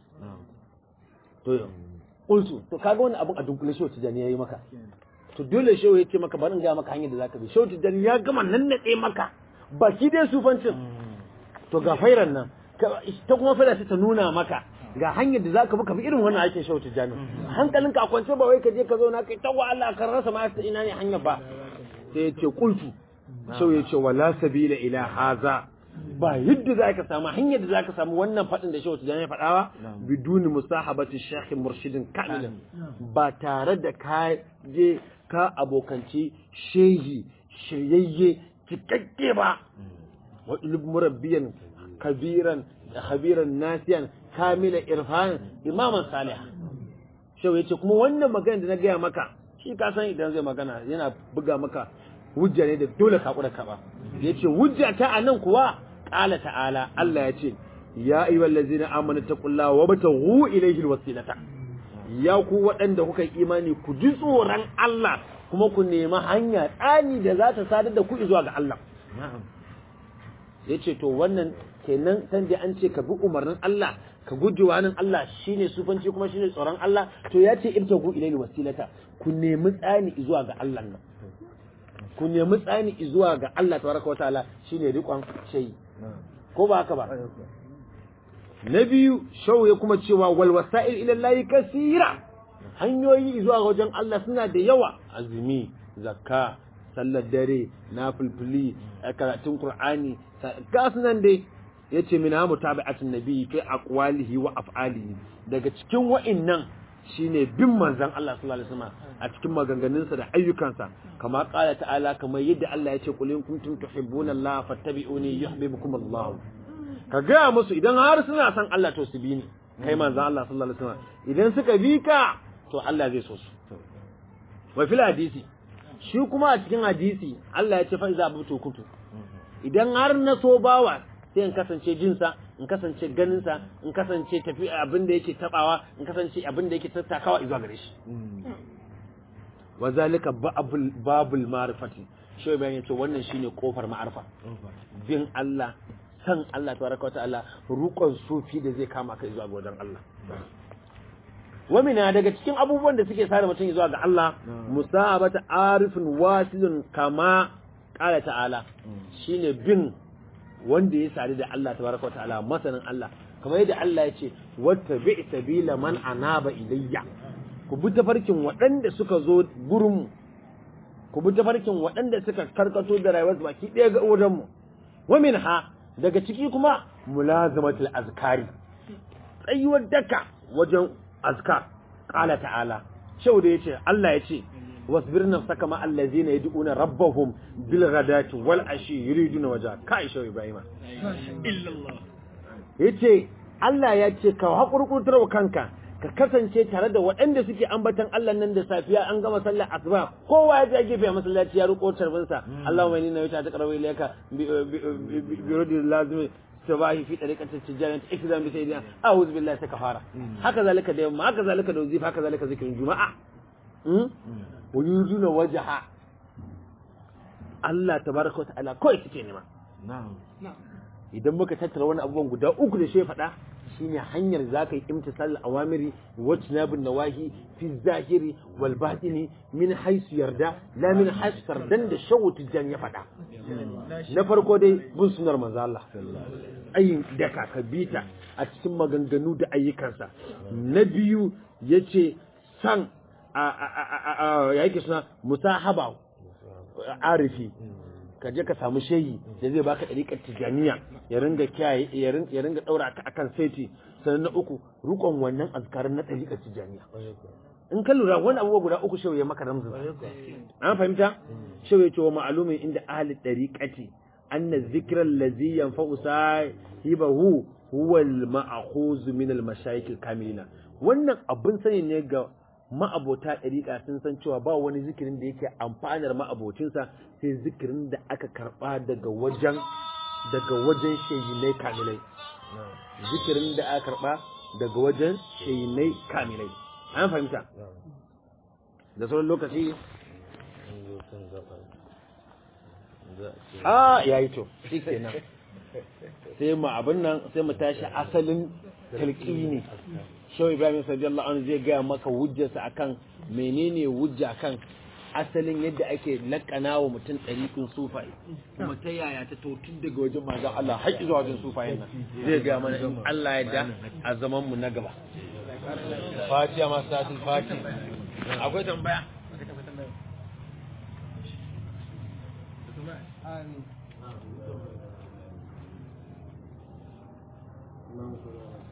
Speaker 1: to yau qultu to kaga wannan abun a dunkule shi tijani yayi maka to dole shehu ya ce maka bari in ga maka hanyar da zaka bi shehu tijani ya gama nan nade maka baki dai sufancin to ga fairan nan ta kuma fara ta nuna maka ga hanyar da za ka bi ka bi irin wannan aikin shautu jami hankalinka a kwance ba wai ka je ka zauna kai ta wa Allah kan rasa ma ina ne hanyar ba sai ya ce qultu shau ya ce wala sabila ila haza ba yadda za ka samu hanyar da za ka samu wannan faɗin da shautu jami ya faɗawa biduni musahabati shekhin murshidin kamilin ba tare da ka je ka abokanci shehi shiryayye cikakke ba wa ilm murabbiyan kabiran khabiran nasiyan kamila irfan imaman salih shau yace kuma wannan magana da na gaya maka shi ka san idan zai magana yana buga maka hujja ne da dole ka kura ka ba yace hujja ta anan kuwa qala ta'ala Allah yace ya ayyuhal ladzina amanu taqullaha wa bataghu ilayhi alwasilata ya ku waɗanda kuka yi imani ku ji tsoron Allah kuma ku nemi hanya tsani da za ta sadar da ku zuwa ga Allah yace to wannan kenan san da an ce ka bi umarnin Allah ka guji wani Allah shine sufanci kuma shine tsoron Allah to ya ce ibtagu ilayhi wasilata ku nemi tsani zuwa ga Allah nan ku nemi tsani zuwa ga Allah tabaraka wa ta'ala shine riƙon shayi ko ba haka ba na biyu shau ya kuma cewa wal wasa'il ila Allah kasira hanyoyi zuwa wajen Allah suna da yawa azumi zakka sallar dare nafilfili karatun qur'ani ga sunan dai yace min ha mutabi'atun nabi fi aqwalihi wa af'alihi daga cikin wa'annan shine bin manzon Allah sallallahu alaihi wasallam a cikin maganganunsa da ayyukansa kama qala ta'ala kamar yadda Allah yace qul in kuntum tuhibbuna Allah fattabi'uni yuhibbukum Allah ka ga musu idan har suna son Allah to su bi ni kai manzon Allah sallallahu alaihi wasallam idan suka bi ka to Allah zai so su wa fil hadisi shi kuma a cikin hadisi Allah ya ce fa iza abutu kuntu idan har na so bawa sai in kasance jinsa in kasance ganinsa in kasance tafi abin da yake tabawa in kasance abin da yake tattakawa zuwa gare shi wa zalika babul babul ma'rifati shi bayan yace wannan shine kofar ma'arifa bin Allah san Allah tabaraka ta'ala rukon sufi da zai kama kai zuwa ga wajen Allah wamina daga cikin abubuwan da suke sare mutum zuwa ga Allah musabata arifin wasilun kama qala ta'ala shine bin wanda ya sadu da Allah tabaraka ta'ala masanin Allah kamar yadda Allah ya ce wattabi sabila man anaba ilayya ku bi tafarkin waɗanda suka zo gurin ku bi tafarkin waɗanda suka karkato da rayuwar baki ɗaya ga wajen mu wa minha daga ciki kuma mulazamatul azkari tsayuwar daka wajen azkar qala ta'ala shau da yace Allah yace wasbir nafsaka ma allazina yad'una rabbahum bil ghadati wal ashi yuriduna waja kai shau ibrahima illallah yace Allah ya ce ka hakurkurtar wa kanka ka kasance tare da waɗanda suke ambatan Allah nan da safiya an gama sallar asuba kowa ya je gefe a masallaci ya riko tarbinsa Allahumma inni nawaitu taqrabu ilayka bi rudi lazimi sabahi fi tariqati tijarat ikzam bi sayyidina a'udhu billahi ta kafara haka zalika da yamma haka zalika da wazifa haka zalika zikirin juma'a wa yuzuna wajha Allah tabaraka wa ta'ala kawai suke nema idan muka tattara wani abubuwan guda uku da shi faɗa shine hanyar zaka yi imtisal awamiri wa tinabun nawahi fi zahiri wal batini min haisu yarda la min haisu sardan da shawu tijjan ya faɗa na farko dai bin sunar manzo Allah ayin daka ka bita a cikin maganganu da ayyukansa na biyu yace san a a yake suna musahaba arifi ka je ka samu shehi da zai baka ɗariƙar tijaniya ya ringa kiyaye ya ringa ɗaura ka akan saiti sannan na uku rukon wannan azkarin na ɗariƙar tijaniya in ka lura wani abubuwa guda uku shehu ya maka ramzin an fahimta shehu ya ce wa ma'alumin inda ahli ɗariƙati anna zikran lazi yanfa'u sahibahu huwa al-ma'khuz min al-mashayikh al-kamilina wannan abin sani ne ga ma'abota ɗariƙa sun san cewa ba wani zikirin da yake amfanar ma'abocinsa sai zikirin da aka karɓa daga wajen daga wajen shayinai kamilai zikirin da aka karɓa daga wajen shayinai kamilai an fahimta da sauran lokaci a yayi to shi kenan sai mu abin nan sai mu tashi asalin talqini shau ibrahim sallallahu anhu zai gaya maka hujjarsa akan menene hujja kan asalin yadda ake lakana wa mutum ɗariƙin sufai kuma ta yaya ta to tun daga wajen manzon Allah har zuwa wajen sufayen nan zai gaya mana in Allah ya da a zaman mu na gaba fatiha masu tatil fati akwai tambaya Amin.